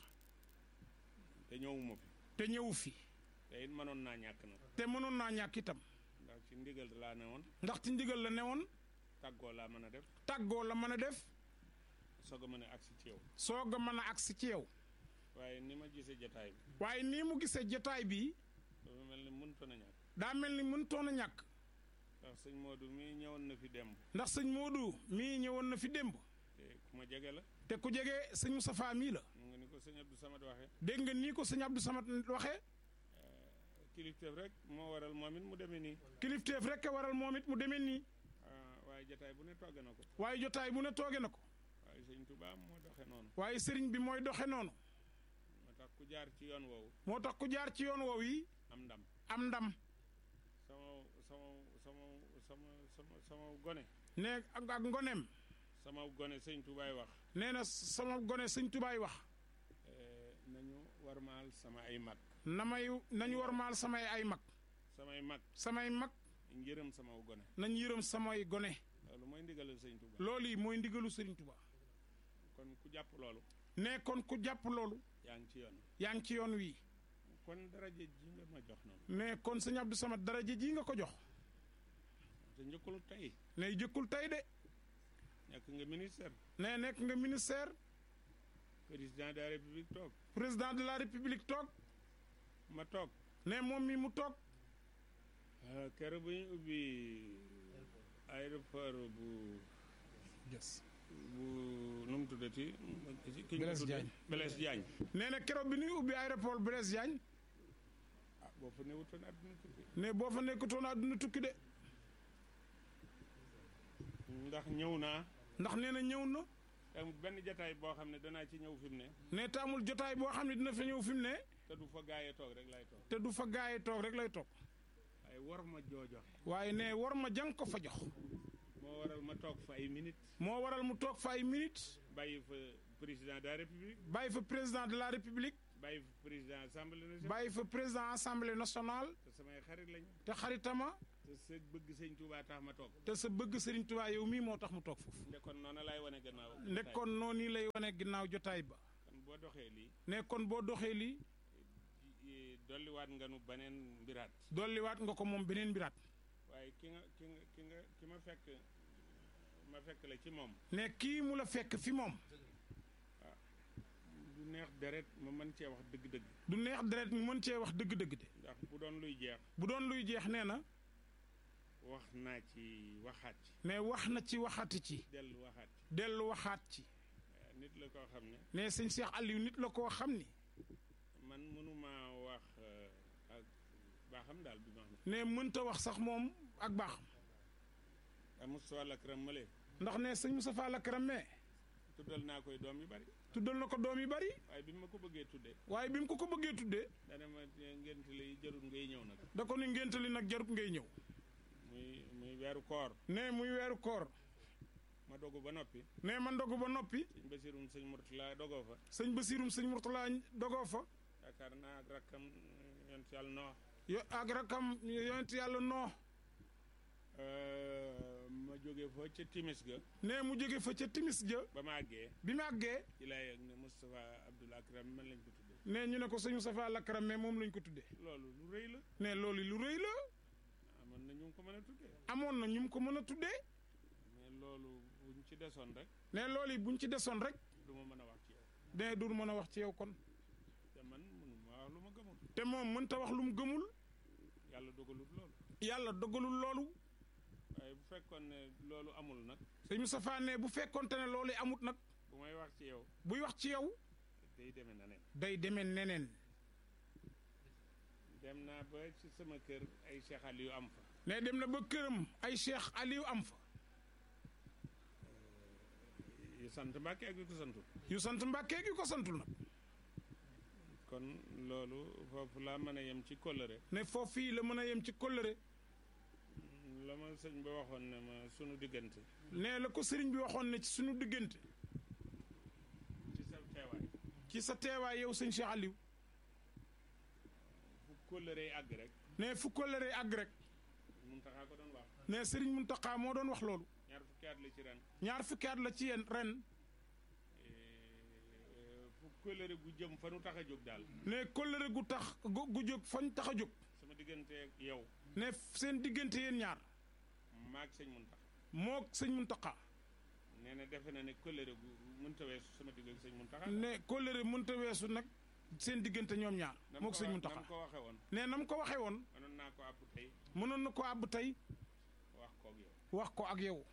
te ñëwuma fi te ñëwu fi te it mënoon naa ñàkk na te mënoon naa ñàkk itam ndax ci ndigal laa ne woon ndax ci ndigal la newoon tàggoo laa mën a def tàggoo la mën a def soog a mën a agsi ci yow soog a mën a agsi ci yow waaye ni ma gisee jataay bi waaye nii mu gisee jotaay bi dafa mel ni mënutoon a ñàkk daa mel ni mënutoon a ñàkk ndax sëñ Modou mii ñëwoon na fi demb ndax sëñ Modou mii ñëwoon na fi démb te ku ma jege la te ku jege sëñ Moustapha mii la mu nga ni ko sëñ Abdou Samad waxee dégg nga nii ko sëñ Abdou Samad waxee kilifteef rek moo waral moom it mu demee nii kilifteef rek a waral moom it mu demee nii ah, waaye jataay bu ne togg na ko waaye jotaay bu ne tooge na ko waaye sëñ Touba moo doxe noonu waaye sëriñ bi mooy doxe noonu moo tax ku jaar ci yoon woowu moo tax ku jaar ci yoon woowu yi am ndam am ndam sama sama sama sama sama sama gone ne ak ak ngoneem sama gone sëñ Toubaay wax nee na sama gone sëñ tubaay wax eh, nañu warmaal sama ay mag na may nañu warmaal samay ay mag samay mag samay mag njërëm sama gone nañ yërëm samay gone loolu mooy ndigalal sëñ Touba loolu yi mooy ndigalu sëriñ Tuba kon ku jàpp loolu ne kon ku jàpp loolu yaa ngi ci yoon yaa ngi ci yoon wii kon daraje ji nga ma jox noonu ne kon sëñ Abdou Samad daraja ji nga ko jox te njëkkul tey ne jëkkul tey de nekk nga ministère ne nekk nga ministère président de la république toog président de la république toog ma toog ne moom mi mu toog kere bu ñu ubbi aéroport bu bu nu mu tuddati ki ñu Blaise tudde Diagne. Blaise Diagne nee na keroog bi ñuy ubbi aéroport Blaise Diagne ah boo fa newutoon àdduna tukki ne boo fa nekkutoon àdduna tukki de ndax ñëw naa ndax nee na ñëw na amul benn jataay boo xam ne danaa ci ñëw fi mu ne ne te amul jotaay boo xam ne dina fa ñëw fi mu ne te du fa gaayee toog rek lay toog te du fa gaaye toog rek lay toog waaye war ma joojoxe waaye ne war ma jàng ko fa jox moo waral ma toog fa ay minutes moo waral mu toog fa ay minutes bàyyi fa président de la république bàyyi fa président de la république bàyyi fa président assemblée nationale bàyyi fa président assemblée nationale te samay xarit lañu te xaritama te sa bëgg sëñ Touba tax ma toog te sa bëgg Serigne Touba yow mii moo tax mu toog foofu ndekkoon noonu laay wane gannaaw nekkoon noonu lay wane ginnaaw jotaay ba kon boo doxee lii ne kon boo doxee lii i- dolliwaat nga nu beneen mbiraat dolliwaat nga ko moom beneen mbiraat waaye ki nga ki nga ki nga ki ma fekk ma fekk la ci moom ne kii mu la fekk fi moom du neex deret ma mën cee wax dëgg-dëgg du neex deret mu mën cee wax dëgg-dëgg de ndax bu doon luy jeex bu doon luy jeex nee na wax naa ci waxaat ci ne wax na ci waxati ci dellu waxaat ci dellu waxaat ci waaye nit la koo xam ne ne sëñ Cheikh Aliou nit la koo xam ni man mënuma wax euh, ak baaxam daal bi ma xam ne mënta wax sax moom ak baaxam ne Moustapha Lakram Male ndax ne sëñ Moustapha Lakram mais tuddal naa koy doom yu bari tuddal na ko doom yu bari waaye bi ma ko bëggee tuddee waaye bi mu ko ko bëggee tuddee dana ma ngent li jarul ngay ñëw nag da ko ni ngéntali nag jarut ngay ñëw muy muy weeru koor ne muy weeru koor ma dogu ba noppi ne ma ndogu ba noppi sëñ Basirum sëñ Murtala dogoo fa sëñ Basirum sëñ Murtala dogoo fa yaakaar naa ak rakkam yont yàlla noo yo ak rakam yonent yàlla noo ma jóge fa ca timis ga ne mu jóge fa ca timis ja ba ma àggee bi mu àggee ci laa yëg ne Moustapha Abdoul Akram man lañ ko tuddee ne ñu ne ko sëñ Moustapha Lakram mais moom lañ ko tuddee loolu lu rëy la ne loolu lu rëy la amoon na ñu ngi ko mën a tuddee amoon na ñu mu ko mën a tuddee mais loolu buñ ci desoon rek ne loolu yi buñ ci desoon rek du ma mën a wax ci yow ne du mën a wax ci yow kon te man mënuma wax lu ma gëmul te moom mënta wax lu mu gëmul yàlla dogalut loolu yàlla dogalul loolu waaye bu fekkoon ne loolu amul nag sëñ Moustapha ne bu fekkonte ne loolu amut nag bu may wax ci yow buy wax ci yow day demee na nen day demee neneen dem naa ba ci sama kër ay Cheikh Aliou am fa ne dem na ba këram ay Cheikh Aliou am fa yu sant Mbàkke ak yu ko santul yu sant Mbàkke gi ko santul nag kon loolu foofu laa mën a yem ci kóllëre ne foofu fii la mën a yem ci kóllëre la ma sëñ ba waxoon ne ma sunu diggante ne la ko sëriñ bi waxoon ne ci suñu diggante ci sa teewaay ci sa teewaay yow sëñ Cheikh Aliou fu kóllëre yi àgg rek ne fu kóllëre àgg rek mun taxaa ko doon wax ne sëriñ Muntaxa moo doon wax loolu ñaar fukki at la ci ren ñaar fukki at la ci yéen ren Eh, fu kóllëre gu jëm fa nu tax a jóg daal ne kóllëre gu tax gu gu jóg fañ tax a jóg sama diggante ak yow ne seen diggante yéen ñaar maag sëñ mun tax moo sëñ Muntaxa nee na defe na ne kóllëre gu mënta weesu sama digg ak sëñ mun tax ne kóllëre mënta weesu nag seen diggante ñoom ñaar moo sëñ nam Muntaxa ko waxe woon ne na mu ko waxee woon mënoon naa ko àpp tey mënoon na ko àbb tey wax koog yow wax ko ak yow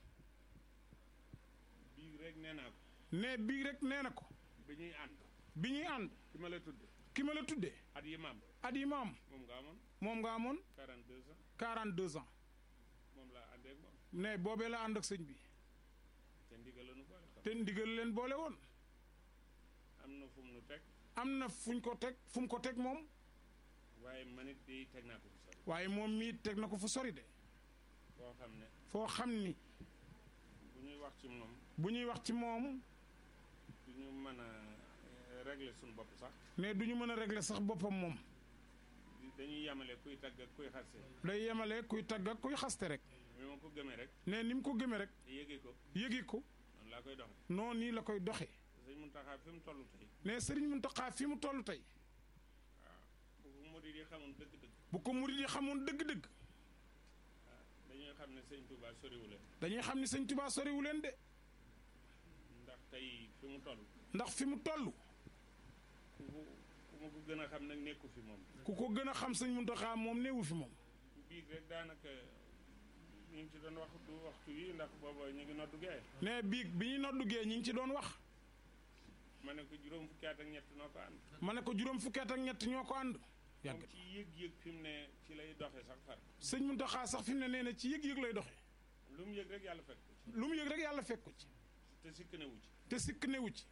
bii rek nee naa ko ne bii rek nee na ko bi ñuy ànd bi ñuy ànd ki ma la tudde ki ma la tuddee at yi ma am at yi ma am moom nga amoon moom nga amoon 42 ans 42 ans moom laa àndee ak moom ne boobee la ànd ak sëñ bi te ndigal la nu boole xam te ndigal leen boole woon am na fu mu nu teg am na fuñ ko teg fu mu ko teg moom waaye man it di teg naa ko fu sori waaye moom mii teg na ko fu sori de boo xam ne foo xam ni bu ñuy wax ci moom bu ñuy wax ci moom du ñu mën a eh, régler suñu bopp sax ne du ñu mën a régler sax boppam moom dañuy yamale kuy tagg ak kuy xaste day yemale kuy tagg ak kuy xaste rek bi ma ko gëmee rek ne ni mu ko gëmee rek te yëgee ko yëgi ko noonu laa koy doxe noonu nii la koy doxee sëñ Muntaxa fi mu toll tey ne sëriñ Muntaxa fi mu toll tey waaw bu ko murid yi xamoon dëgg-dëgg bu ko murid yi xamoon dëgg-dëgg waaw dañuy xam ne sëñ Touba soriwule dañuy xam ni sëñ Tuubaa soriwu leen de ndax tey fi mu toll ndax fi mu toll ku ko ku ma ko gën a xam nag nekku fi moom ku ko gën a xam sëñ Muntaxa moom néewu fi moom biig rek daanaka ñu ngi ci doon wax du waxtu wi ndax booba ñu ngi noddu gee ne biig bi ñuy noddugee ñi ngi ci doon wax ma ne ko juróom fukki at ak ñett noo ko ànd ma ne ko juróom fukki at ak ñett ñoo ko ànd yàgg moom ci yëg-yëg fi mu ne ci lay doxe sax far sëñ Muntaxa sax fi mu ne nee na ci yëg-yëg lay doxee lu mu yëg rek yàlla fekk ko ci lu mu yëg rek yàlla fekk ko ci te sikk newu ci te sikk newu ci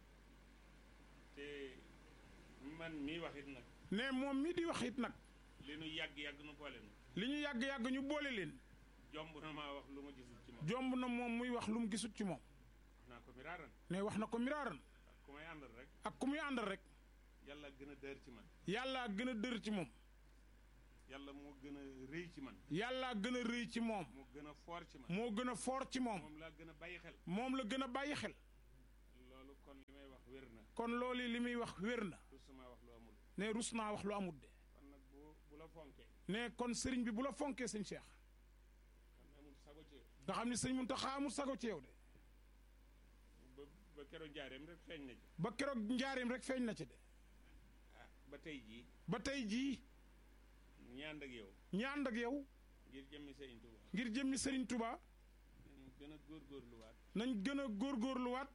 te man mii wax it nag ne moom mii di wax it nag li nu yàgg-yàgg nu boole nu li ñu yàgg-yàgg ñu boole leen jomb na maa wax lu ma gisul ci moom jomb na moom muy wax lu mu gisut ci moom wax naa ko miraaran ne wax na ko miraaran ak ku may àndal rek ak ku muy àndal rek yàlla gën a dër ci man yàlla gën a dër ci moom yàlla moo gën a rëy ci man yàllaa gën a rëy ci moom moo gën a foor ci man moo gën a foor ci moom moom laa gën a bàyyi xel moom la gën a bàyyi xel loolu kon li may wax wér na kon loolu li muy wax wér na du sama wax lu amul ne rus naa wax lu amut de kon nag bu bu la fonkee ne kon sëriñ bi bu la fonkee sëñ Cheikh xam ne amul sago ci nga xam ne sëñ Muntaxa amul sago ci yow de ba ba keroog jaareem rek feeñ na ci ba keroog njaareem rek feeñ na ci de ah ba tey jii ba tey jii ñi ànd ak yow ñi ànd ak yow ngir jëmmi Sëriñ Tuuba ngir jëmmi sëriñ Touba nañu gën a góorgóorluwaat nañ gën a góorgóorluwaat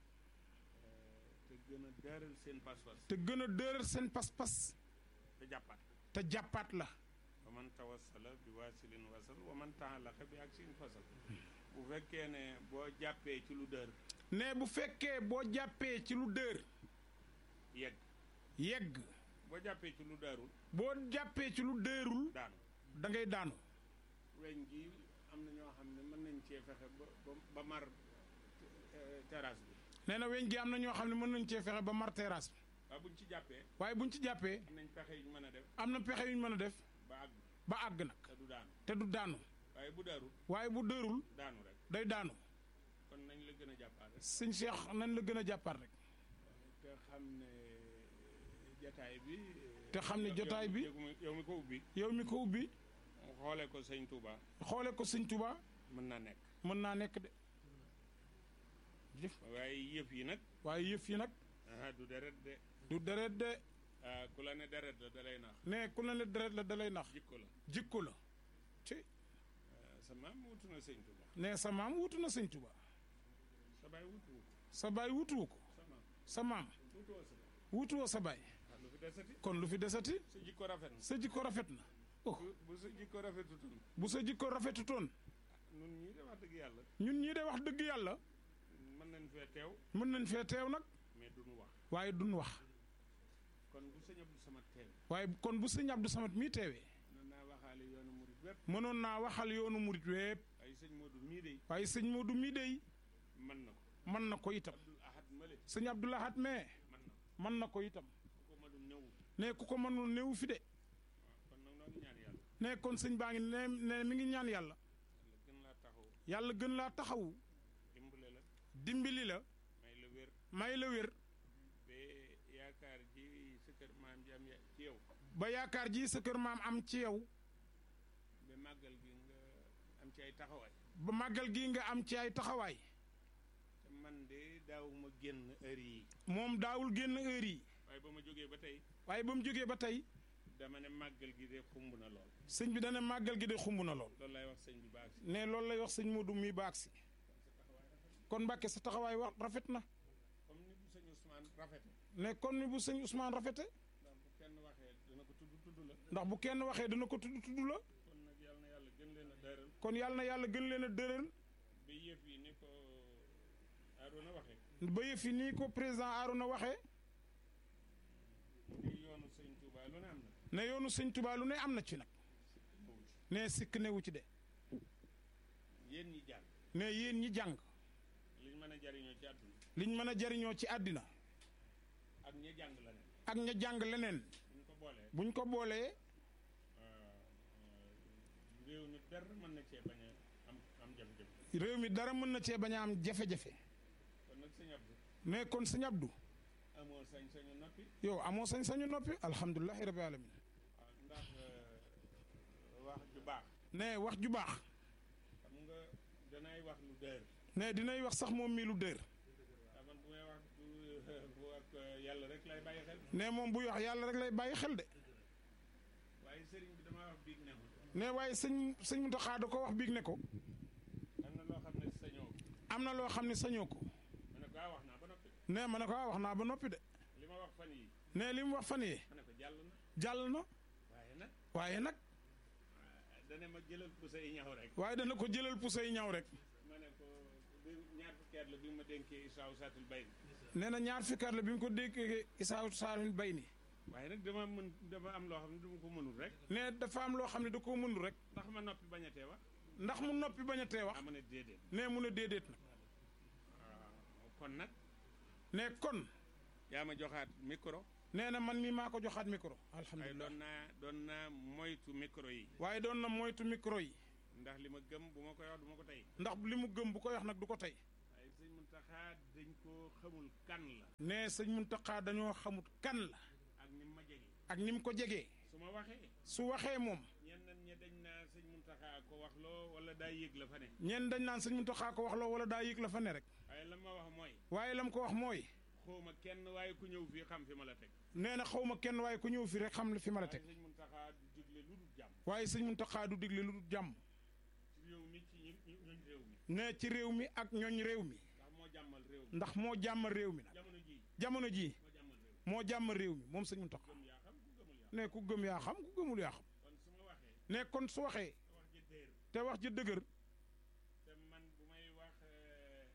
te gën a daaral seen pas-pas te gën a dëral seen pas-pas te jàppaat te jàppaat la wa man tawassala bi waasilin wasal wa man taalaqa bi ak sin fasal bu fekkee ne boo jàppee ci lu dër ne bu fekkee boo jàppee ci lu dër yegg yegg boo jàppee ci lu daarul boo jàppee ci lu dërul daanu da ngay daanu weñ gi am na ñoo xam ne mën nañ cee fexe ba ba ba mar eh, terrasse bi nee na weñ gi am na ñoo xam ne mën nañ cee fexe ba mar terrasse bi waaye buñ ci jàppee waaye buñ ci jàppee am nañ pexe yu mën a def am na pexe yuñ mën a def ba àgg ba àgg nag te du daanu te du daanu waaye bu daarul waaye bu dërul daanu rek day daanu kon nañ la gën a jàppaale sëñ Cheikh nañ la gën a jàppaat rek te xam ne jataay bi te xam ne jotaay bi yow mi- yow mi ko ubbi yow mi ko ubbi xoolee ko sëñ Touba xoole ko sëñ Touba mën naa nekk mën naa nekk de jëf waaye yëf yi nag waaye yëf yi nag ah du deret de du deret de ah ku la ne deret la dalay nax ne ku la ne deret la dalay nax jikko la jikko la ci ah, sa maam wutu na sëñ Touba ne sa maam wutu na sëñ Touba sa baay wutu wu ko sa baay wutuwu ko sa maam sa maam wutu woo sa baay wutuwoo sa baay ah lu fi desati kon lu fi desati sa jikko rafet na sa jikko rafet na oh bu bu sa jikko rafetutoon bu sa jikko rafetutoon nun ñii de wax dëgg yàlla ñun ñii de wax dëgg yàlla mën nañ fee teew mën nañ fee teew nag mais duñu wax waaye duñ wax kon bu sëñ Abdou Samad teew waaye kon bu sëñ Abdou Samad mii teewee mën naa waxaale yoonu murit wépp mënoon naa waxal yoonu murit wépp ay sëñ Modou mii de waaye sëñ Modou mii dey mën na ko mën na ko itam Abdoul Ahad Male sëñ Abdou Lahad mee mën na ko mën na ko itam ku ko mënul ñëw ne ku ko mënul néew fi de waaw kon nag noo ngi ñaan yàlla ne kon sëñ baa ngi ne ne mi ngi ñaan yàlla yàlla gën laa taxaw yàlla gën laa taxawu dimbale la dimbali la may la wér may la wér ba yaakaar ji sa kër maam ji am ya- ci yow ba yaakaar ji sa kër maam am ci yow ba màggal gi nga am ci ay taxawaay ba màggal gi nga am ci ay taxawaay te man de daawuma génn heure yi moom daawul génn heure yi waaye ba ma jógee ba tey waaye ba mu jógee ba tey dama ne màggal gi de xumb na lool sëñ bi dana màggal gi de xumb na lool loolu lay wax sëñ bi baax si ne loolu lay wax sëñ Modou mi baag si kon Mbàkke sa taxawaay wax rafet na comme ni bu sëñ Ousmane rafete ne kon ni bu sëñ Ousmane rafete ndax bu kenn waxee dana ko tudd tudd la ndax bu kenn waxee dana ko tudd tudd la kon nag yàlla na yàlla gën leen a dëral kon yàlla na yàlla gën leen a dëral ba yëf yi ni ko Arouna waxee ba yëf yi nii ko président Arouna waxee di yoonu sëñ Touba lu ne am na ne yoonu sëñ Touba lu ne am na ci nag ñëwu ci ne sikk newu ci de yéen ñi jàng ne yéen ñi jàng liñ mën a jariñoo ci àdduna liñ mën a jariñoo ci àddina ak ñi jàng la ne ak ña jàng leneen buñ ko boolee buñ ko boolee réew mi dara mën na cee bañ a am am jafe-jafe réew mi dara mën na cee bañ a am jafe-jafe kon nag sëñ Abdou mais kon sëñ Abdou amoo sañ-sañu noppi yow amoo sañ-sañu noppi alhamdulilahi rabbi alamin waaw ndax wax ju baax ne wax ju baax xam nga danay wax lu dër ne dinay wax sax moom mii lu dër waaw man bu may wax du bu ak yàlla rek lay bàyyi xel ne moom buy wax yàlla rek lay bàyyi xel de waaye sëriñ bi damaa wax biig ne ma ne waaye sëñ sëñ Muntaxa da ko wax biig ne ko am na loo xam ne sañoo ko am na loo xam ne sañoo ko ma ne ko ah wax naa ba noppi ne ma ne ko ah wax naa ba noppi de li ma wax fan yi ne li mu wax fan yee ma ne ko jàll na jàll na waaye nag waaye nag dana ma jëlal bu say ñaw rek waaye dana ko jëlal puso yi ñaw rek ma ne ko bi ñaar fukki at la bi ma dénkee Isaaw Satul Bay nee na ñaar fukki at la bi mu ko déggee Isaa Saalum bay ni waaye nag dama mën dama am loo xam ne dama ko mënul rek ne dafa am loo xam ne da koo mënul rek ndax ma noppi bañ a tee wax ndax mu noppi bañ a tee wax ah ma ne déedéet ne mu ne déedéet nag waaw kon nag ne kon yaa ma joxaat micro nee na man mii maa ko joxaat micro waaye alhamdulilah doon naa doon naa moytu micro yi waaye doon na moytu micro yi ndax li ma gëm bu ma koy wax du ma ko tey ndax li mu gëm bu koy wax nag du ko tey waaye sëñ Muntaxa dañ koo xamul kan la nee sëñ Muntaxa dañoo xamut kan la ak ni ma jege ak ni mu ko jegee su ma waxee su waxee moom ñenn ñi dañ naa sëñ Muntaxa ko wax loo wala daa yëg la fa ne ñenn dañ naan sëñ Muntaxa ko wax loo wala daa yëg la fa ne rek waaye la ma wax mooy waaye lam ko wax mooy xawma kenn waaye ku ñëw fii xam fi ma la teg nee na xaw ma kenn waaye ku ñëw fi rek xam la fi ma la waaye teg sëñ Muntaxa du digle lu dul jàmm waaye sëñ Muntaxa du digle lu dul jàmm ci réew mi ci ñi ñi- ñooñ réew mi nee ci réew mi ak ñooñ réew mi ndax moo jàmmal réew mi ndax moo jàmm réew mi nag jamono ji jamono jii moo jàmmal réew mi moo jàmm réew mi moom sëñ Muntaxa gëm yaa xam ku gëmul yaa ne ku gëm yaa xam ku gëmul yaa xam kon su ma waxee ne kon su waxee te wax ji déer te wax ji dëgër te man bu may wax eh,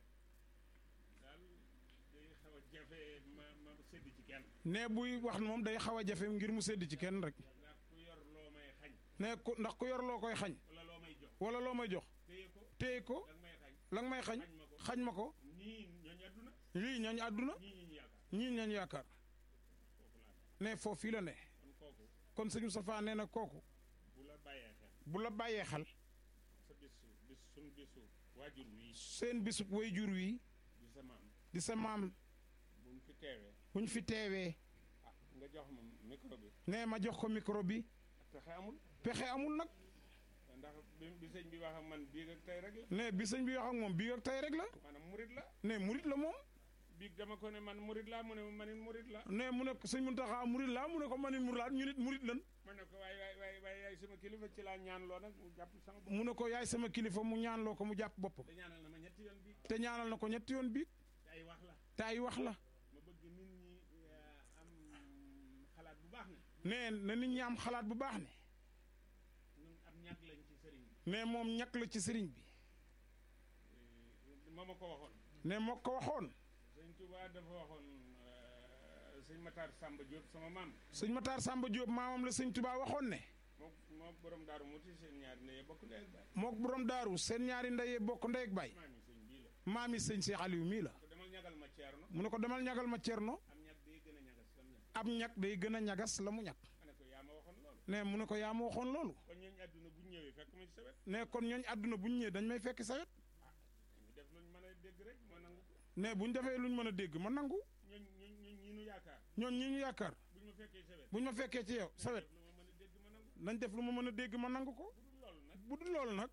daal day xaw a jafe ma ma sédd ci kenn ne buy wax moom day xaw a jafe ngir mu sedd ci kenn rek ndax ku yor loo may xañ ne ku ndax ku yor loo koy xañ wala loo may jox wala loo may jox téye ko téye ko danga may xañ la nga may xañ xañ ma ko xañ ma ko ñii ñooñu àdduna lii ñooñu àdduna ñii ñi ñu yaakaar ñii ñooñu yaakaar foofu laa ne foofu fii la ne kon kooku kon sëñ Moustapha nee na kooku bu la bàyyee xel bu la bàyyee xel sa bisu bis suñ bisu waajur wi seen bisub way jur wi di sa maam di sa maam buñ fi teewee buñ fi teewee ah nga jox ma micro bi ne ma jox ko micro bi pexe amul pexe amul nag ndax bi bi sëñ bi wax ak man bii ak tey rek la ne bi sëñ bi wax ak moom bii ak tey rek la maanaam murit la ne murit la moom bii dama ko ne man murit laa mu ne ma manit murit la ne mu ne ko sëñ Muntaxa murit laa mu ne ko man it murit laa ñu nit murit lan ma ne ko waaye waaye waaye waaye yaay sama kilifa ci laa ñaan loo nag mu jàpp sama bopp mu ne ko yaay sama kilifa mu ñaanloo ko mu jàpp boppam da ñaanal na ma ñetti yoon bii te ñaanal na ko ñetti yoon bii te ay wax la te ay wax la ma bëgg nit ñi eh, am xalaat bu baax ne ne na nit ñi am xalaat bu baax ne ñun am ñàkk lañ ci sëriñ bi ne moom ñàkk la ci sëriñ bi Eh, moo ma ko waxoon ne moo ko waxoon sëñ Touba dafa waxoon eh, sëñ Matar Samba Diop sama maam sëñ Matar Samba Diop maamam la sëñ Touba waxoon ne moo moo borom daaru muti seen ñaari ndeye bokk ndey ak baay mook borom daaru seen ñaari ndeyee bokk ndey ak baay maam yi sëñ bii la maami sëñ Cheikh Aliou mii la ko demal ñagal ma ceerno mu ne ko demal ñagal ma cerno am ñag day gën a ñagas lam ñag ab ñag day gën a ñagas la mu ñag ma ne ko yaa ma waxoon loolu ne mu ne ko yaa ma waxoon loolu kon ñooñu àdduna bu ñu ñëwee fekk ma ci sa wet ne kon ñooñ àdduna bu ñu ñëwee dañ may fekk sawet ñu def luñ mën a dégg rek ma nangu ko ne bu ñu defee luñ mën a dégg ma nangu ñooñ ñooñ ñooñ ñi nu yaakaar ñooñ ñi ñu yaakaar bu ñu ma fekkee sa wet bu ñu ma fekkee ci yow sawet lu ma mën a dégg ma nangu nañ def lu ma mën a dégg ma nangu ko bu dul loolu nag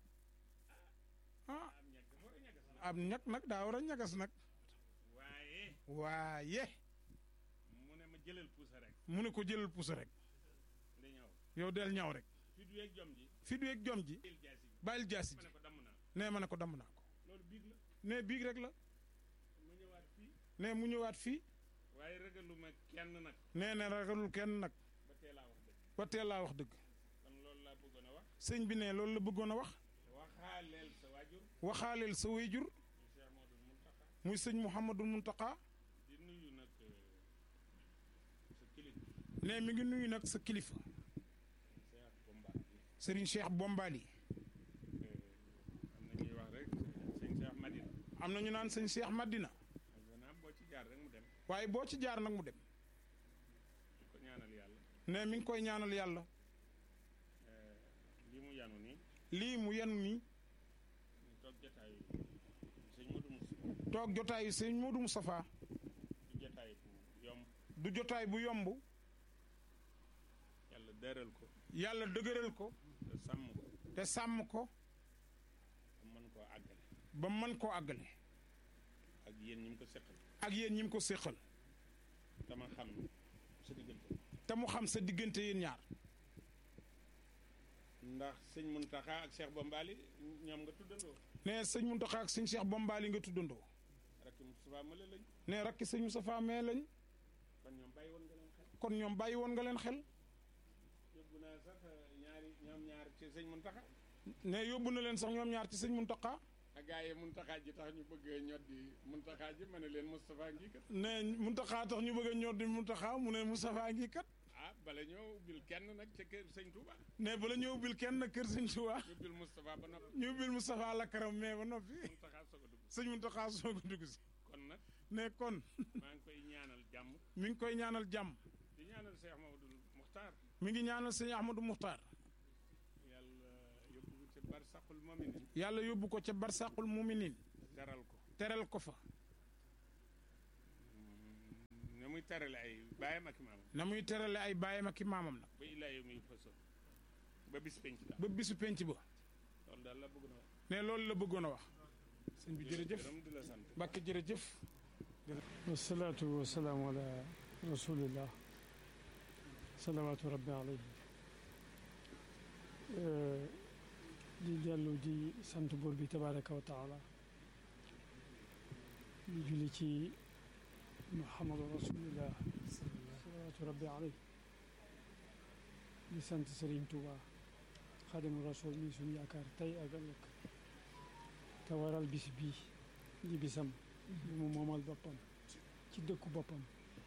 bu dul loolu nag ah am ñag dafa war a ñagas nag ab ñag nag daa war a ñagas nag waaye waaye mu ne ma jëlal puusa rek mu ne ko jëlal puso rek nda ñëw yow del ñaw rek fi du yeeg jom ji fi duyeeg jom ji il jaasi bi bàyyil jaasi ma ji ne ko damm naa nee ma ne ko damm naa ko loolu biig la ne biig rek la ma ñëwaat fii ne mu ñëwaat fii waaye ragaluma kenn nag nee na ragalul kenn nag ba tee laa wax dëgg ba teel laa wax dëgg kon loolu laa bëggoon a wax sëñ bi ne loolu la bëggoon a wax waxaaleel sa waajur waxaaleel sa wayjur ñu Cheikh Modou Mountakha muy sëñ Mouhamadou Mountakha di nuyu nag euh, sa kilifa ne mi ngi nuyu nag sa kilifa Cheikh Bomba Serigne Cheikh Bombali am na ñuy wax rek sëñ Cheikh Madina am na ñu naan sëñ Cheikh Madina maanaam boo ci jaar rek mu dem waaye boo ci jaar nag mu dem di ko ñaanal yàlla ne mi ngi koy ñaanal yàlla euh, li mu yanu nii lii mu yenu nii ñu toog jotaayu sëñ Modou Moussa toog jotaayu sëñ Modou Moustapha di jotaay bu yomb du jotaay bu yomb yàlla dëral ko yàlla dëgëral ko te sàmm ko te sàmm ko te mën koo àggale ba mën koo àggale ak yéen ñi mu ko seqal ak yéen ñi mu ko séqal dama xam sa diggante te mu xam sa diggante yéen ñaar ndax sëñ Mountakha ak Cheikh Bombali ñoom nga tuddandoo ne sëñ Mountakha ak sëñ Cheikh Bombali nga tuddandoo rakki Moustapha Male lañ ne rakki sëñ Moustapha mee lañ kon ñoom bàyyi woon nga leen xel kon ñoom bàyyi woon nga leen xel yóbbu naa sax ñaari ñoom ñaar ci sëñ Mountakha ne yóbbu na leen sax ñoom ñaar ci sëñ Mountakha ak gaa yi Mountakha ji tax ñu bëgg ñot di Mountakha ji ma ne leen Moustapha ngi kat ne Mountakha tax ñu bëgg a ñor di Mountakha mu ne Moustapha ngi kat ah bala ñoo ubbil kenn nag ca kër sëñ Touba ne bala ñu ubbil kenn kër sëñ Touba ñu ubbil Moustapha ba noppi ñu ubbil Moustapha lakaram mais ba noppi Mountakha soog a dugg sëñ Mountakha soog a dugg si kon nag ne kon maa ngi koy ñaanal jàmm mi ngi koy ñaanal jàmm di Cheikh Mamadou Muxtaar mi ngi ñaanal sëñ Ahmadou Muxtaar yàlla yóbbu ko ca barsaqul mominin yàlla yóbbu ko ca barsaqul muminin teral ko teral ko fa na muy terale ay baayam ak maamam na muy terale ay baayam ak i maamam nag ba illaa yow muy faso ba bis penc la ba bisu penc ba loolu daal la bëgg na wax ne loolu la bëggoon a wax sëñ bi jërëjëf gërëm di la sant Mbàkke jërëjëf wasalaatu wasalaamu ala rasulillah salawaatu rabbi alayhi di dellu di sant buur bi tabaraka wa taala di julli ci muhammadu rasulillah salawaatu rabbi alayhi di sant Sëriñ Tuuba xadimu rasul mi suñu yaakaar tey ak ëllëg te waral bis bii di bisam bi mu moomal boppam ci dëkku boppam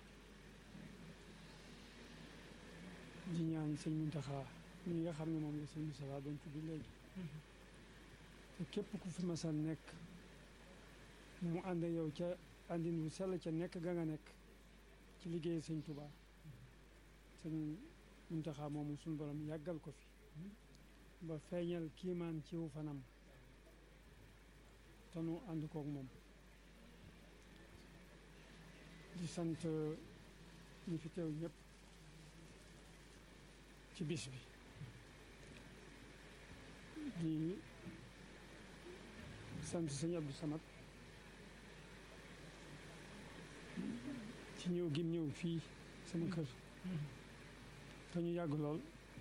di ñaan sëñ Muntaxa mi nga xam ne moom la sëñ Moustapha doon tudd léegi te képp ku fi masa nekk mu ànd ak yow ca àndin wu sell ca nekk ga nga nekk ci liggéey sëñ Touba sëñ Muntaxa moomu suñu borom yàggal ko fi ba feeñal kiimaan ci wu fanam te nu ànd koog moom di sant ñi fi teew ñëpp ci bis bi di sant sëñ Abdou Samad ci ñëw gim ñëw fii sama kër te ñu yàgg lool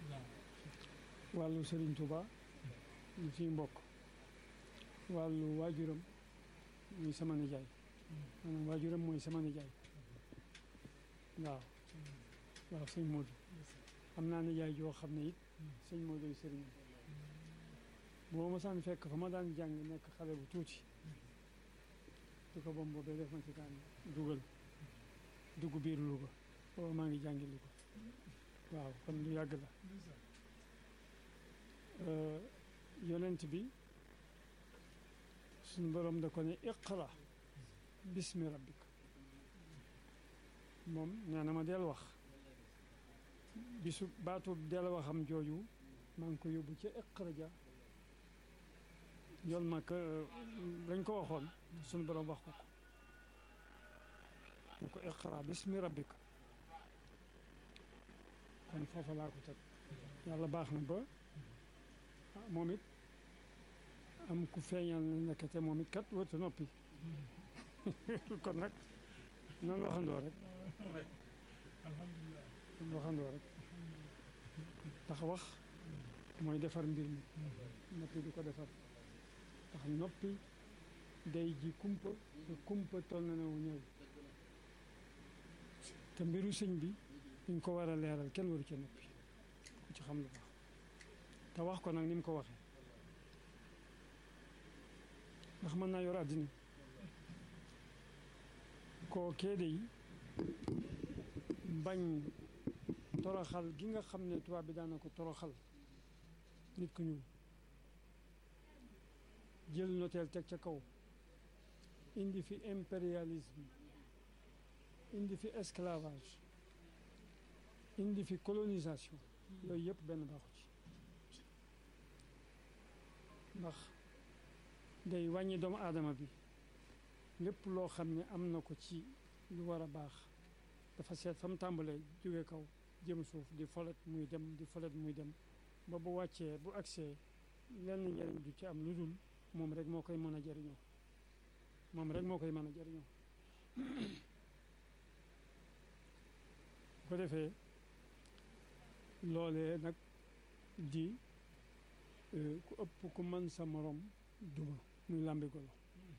wàllu Serigne Touba ñu ciy mbokk wàllu waajuram muy sama nijaay maanaam waajuram mooy sama nijaay waaw waaw sëñ Modou am naa nijaay joo xam ne it sëñ Modou ay sëriñ boo ma saan fekk fa ma daan jàng nekk xale bu tuuti di ko bom boobee def ma ci daan dugal dugg biir Louga booba maa ngi jàngi Louga waaw kon lu yàgg la yonent bi suñu borom da ko ne iqra bismi rabbik moom nee na ma del wax bisu baatu del waxam jooju maa ngi ko yóbbu ca iqra ja yoon ma lañ ko waxoon suñu borom wax ko ko ne ko iqra bismi rabbik kon foofa laa ko teg yàlla baax na ba moom it am ku feeñal na nekkate moom it kat wërta noppi kon nag nan waxandoo rek nan waxandoo rek tax wax mooy defar mbir mi noppi di ko defar tax noppi day ji kumpa te kumpa toll na ne wu ñëw te mbiru sëñ bi dañ ko war a leeral kenn waru ca noppi ku ci xam lu baax te wax ko nag ni mu ko waxee ndax mën naa yor àddina koo keede yi bañ toroxal gi nga xam ne tubaab bi daana ko toroxal nit ku ñuul jël noteel teg ca kaw indi fi impérialisme indi fi esclavage indi fi colonisation yooyu yëpp benn baaxu ci ndax day wàññi doomu aadama bi lépp loo xam ne am na ko ci lu war a baax dafa seet fa mu tàmbalee jóge kaw jëm suuf di folet muy dem di folet muy dem ba bu wàccee bu agsee lenn njëriñ du ci am lu dul moom rek moo koy mën a jëriñoo moom rek moo koy mën a jëriñoo ko defee loolee nag di ku ëpp ku mën sa morom duma muy làmbi golo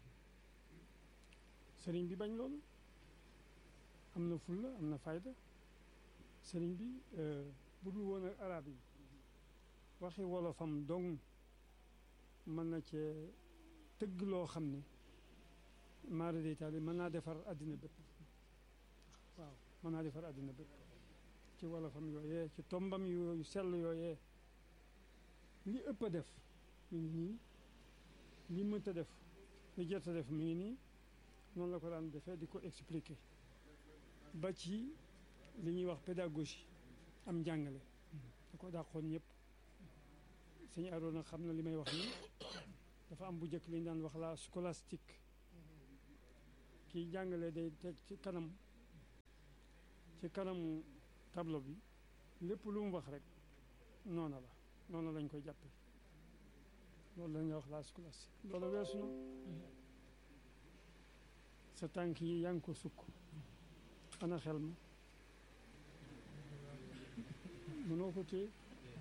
sëriñ bi bañ loolu am na fulla am na fayda sëriñ bi bu dul woon ak arab yi waxi wolofam dong mën na cee tëgg loo xam ne maara deytaali mën naa defar àddina bépp waaw mën naa defar àddina bépp ci wolofam yooyee ci tombam yooyu sell yooyee li ëpp a def mi ngi nii li mënta def li jot a def mi ngi nii noonu la ko daan defee di ko expliquer ba ci li ñuy wax pédagogie am njàngale da ko dàqoon ñëpp sëñ Aroona xam na li may wax ni dafa am bu njëkk li ñu daan wax la scolastique kiy jàngale day teg ci kanam ci kanamu tableau bi lépp lu mu wax rek noona la noona lañ koy jàppe loolu la ñuy wax la scolastique loolu weesu na sa tànk yi yaa ngi ko sukk ana xel ma mënoo ko téye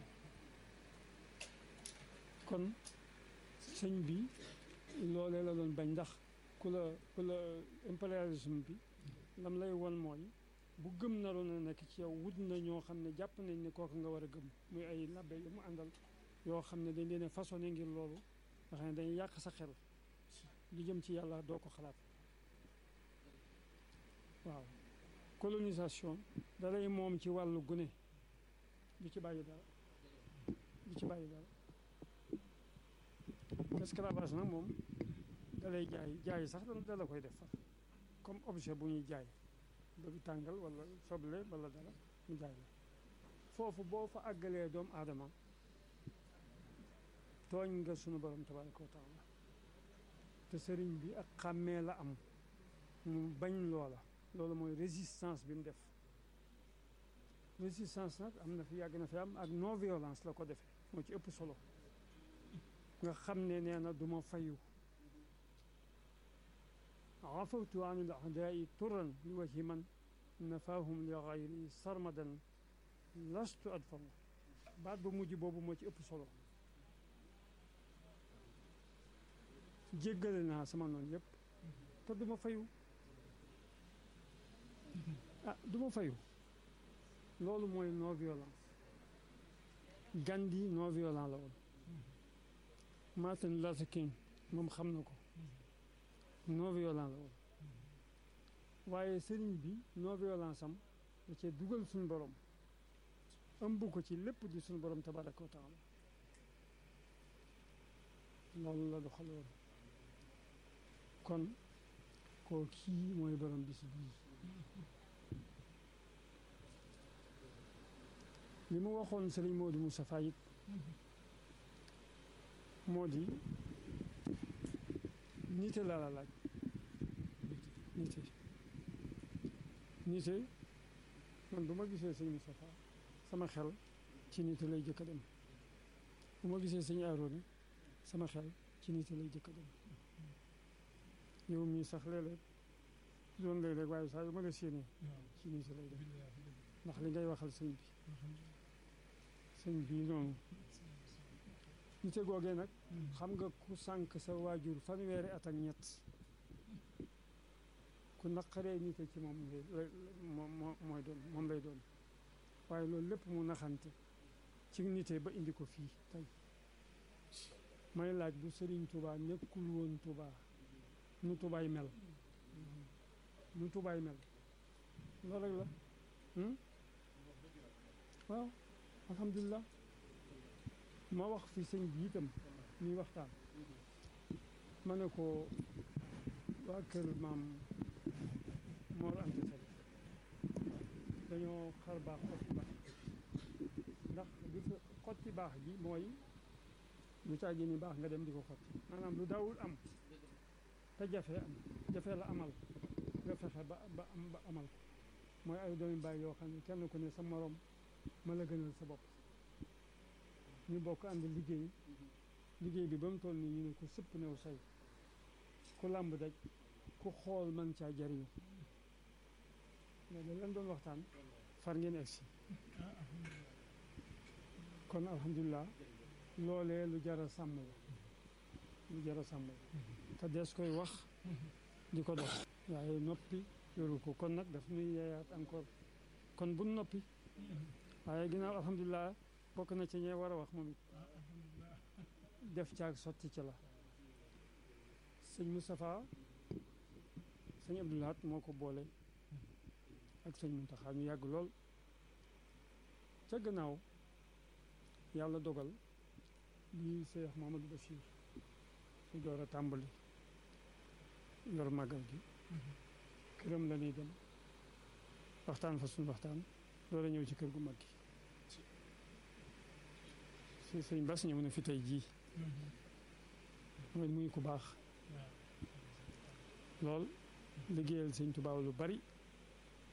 kon sëñ bi loolee la doon bañ ndax ku la ku la impérialisme bi lam lay won mooy bu gëm naroon a nekk ci yow wut na ñoo xam ne jàpp nañ ne kooku nga war a gëm muy ay labbe yu mu àndal yoo xam ne dañ leen a façonné ngir loolu nga xam ne dañuy yàq sa xel li jëm ci yàlla doo ko xalaat waaw colonisation dalay moom ci wàllu gune du ci bàyyi dara du ci bàyyi dara esclavage nag moom dalay jaay jaay sax da la koy def far comme objet bu ñuy jaay bëgg tàngal wala soble wala dara mu jaay la foofu boo fa àggalee doomu aadama tooñ nga sunu borom tabaraka wa taala te sëriñ bi ak xàmmee la am mu bañ loola loolu mooy résistance bi mu def résistance nag am na fi yàgg na fi am ak non violence la ko defee moo ci ëpp solo nga xam ne nee na du ma fayu afawtu an il aadaai turan li wajhi man nafaahum li gayri sarmadan lastu adfaw baat bu mujj boobu moo ci ëpp solo jéggale naa sama noonu yépp te du ma fayu ah du ma fayu loolu mooy non violence Gandhi non violent la woon Martin Luther King moom xam na ko non violent la woon waaye sëriñ bi non violence am da cee dugal suñu borom ëmb ko ci lépp di suñu borom tabaraka wa taala loolu la doxaloon kon koo kii mooy borom bis bii li mu waxoon sëriñ Modou Moustapha it moo di nite laa la laaj nite nite man bu ma gisee sëñ Moustapha sama xel ci nite lay jëkk a dem bu ma gisee sëñ Aroona sama xel ci nite lay jëkk a dem yow mii sax léeg-léeg doon léeg-léeg waaye saa yu ma la séenee ci nite lay dem ndax li ngay waxal sëñ bi sëñ bi noonu nite googee nag xam nga ku sànq sa waajur fanweeri at ak ñett ku naqaree nite ci moom moom mooy doon moom lay doon waaye loolu lépp mu naxante ci nite ba indi ko fii tey may laaj bu Sëriñ Tuubaa nekkul woon Tuubaa nu tubaay mel nu tubaay mel loolu rek la waaw alhamdulilah ma wax fi sëñ bi itam ñuy waxtaan ma ne ko waa kër maam Mor Anta Sali dañoo xar baax xotti baax ndax di fa xotti baax ji mooy lu caagi ni baax nga dem di ko xotti maanaam lu daawul am te jafe am jafe la amal nga fexe ba ba am ba amal ko mooy ay doomi bàyyi yoo xam ne kenn ku ne sa morom ma la gënal sa bopp ñu bokk ànd liggéey liggéey bi ba mu toll nii ñu ne ko sëpp new say ku làmb daj ku xool man caa jariñu loolu leen doon waxtaan far ngeen egsi kon alhamdulilah loolee lu jar a sàmm la lu jar a sàmm la te des koy wax di ko dox waaye noppi yoru ko kon nag daf nuy yeeyaat encore kon bu noppi waaye ginnaaw alhamdulilah bokk na ci ñee war a wax moom it def caag sotti ci la sëñ Moustapha sëñ Abdoulahat moo ko boole ak sëñ Muntaxa ñu yàgg lool ca gannaaw yàlla dogal lii Cheikh Mamadou Bachir su door a tàmbali yor màggal gi këram la ñuy dem waxtaan fa suñu waxtaan loolu ñëw ci kër gu mag gi si sëñ Bass ñëw na fi tey jii mooy muy ku baax lool liggéeyal sëñ Tuubaa lu bari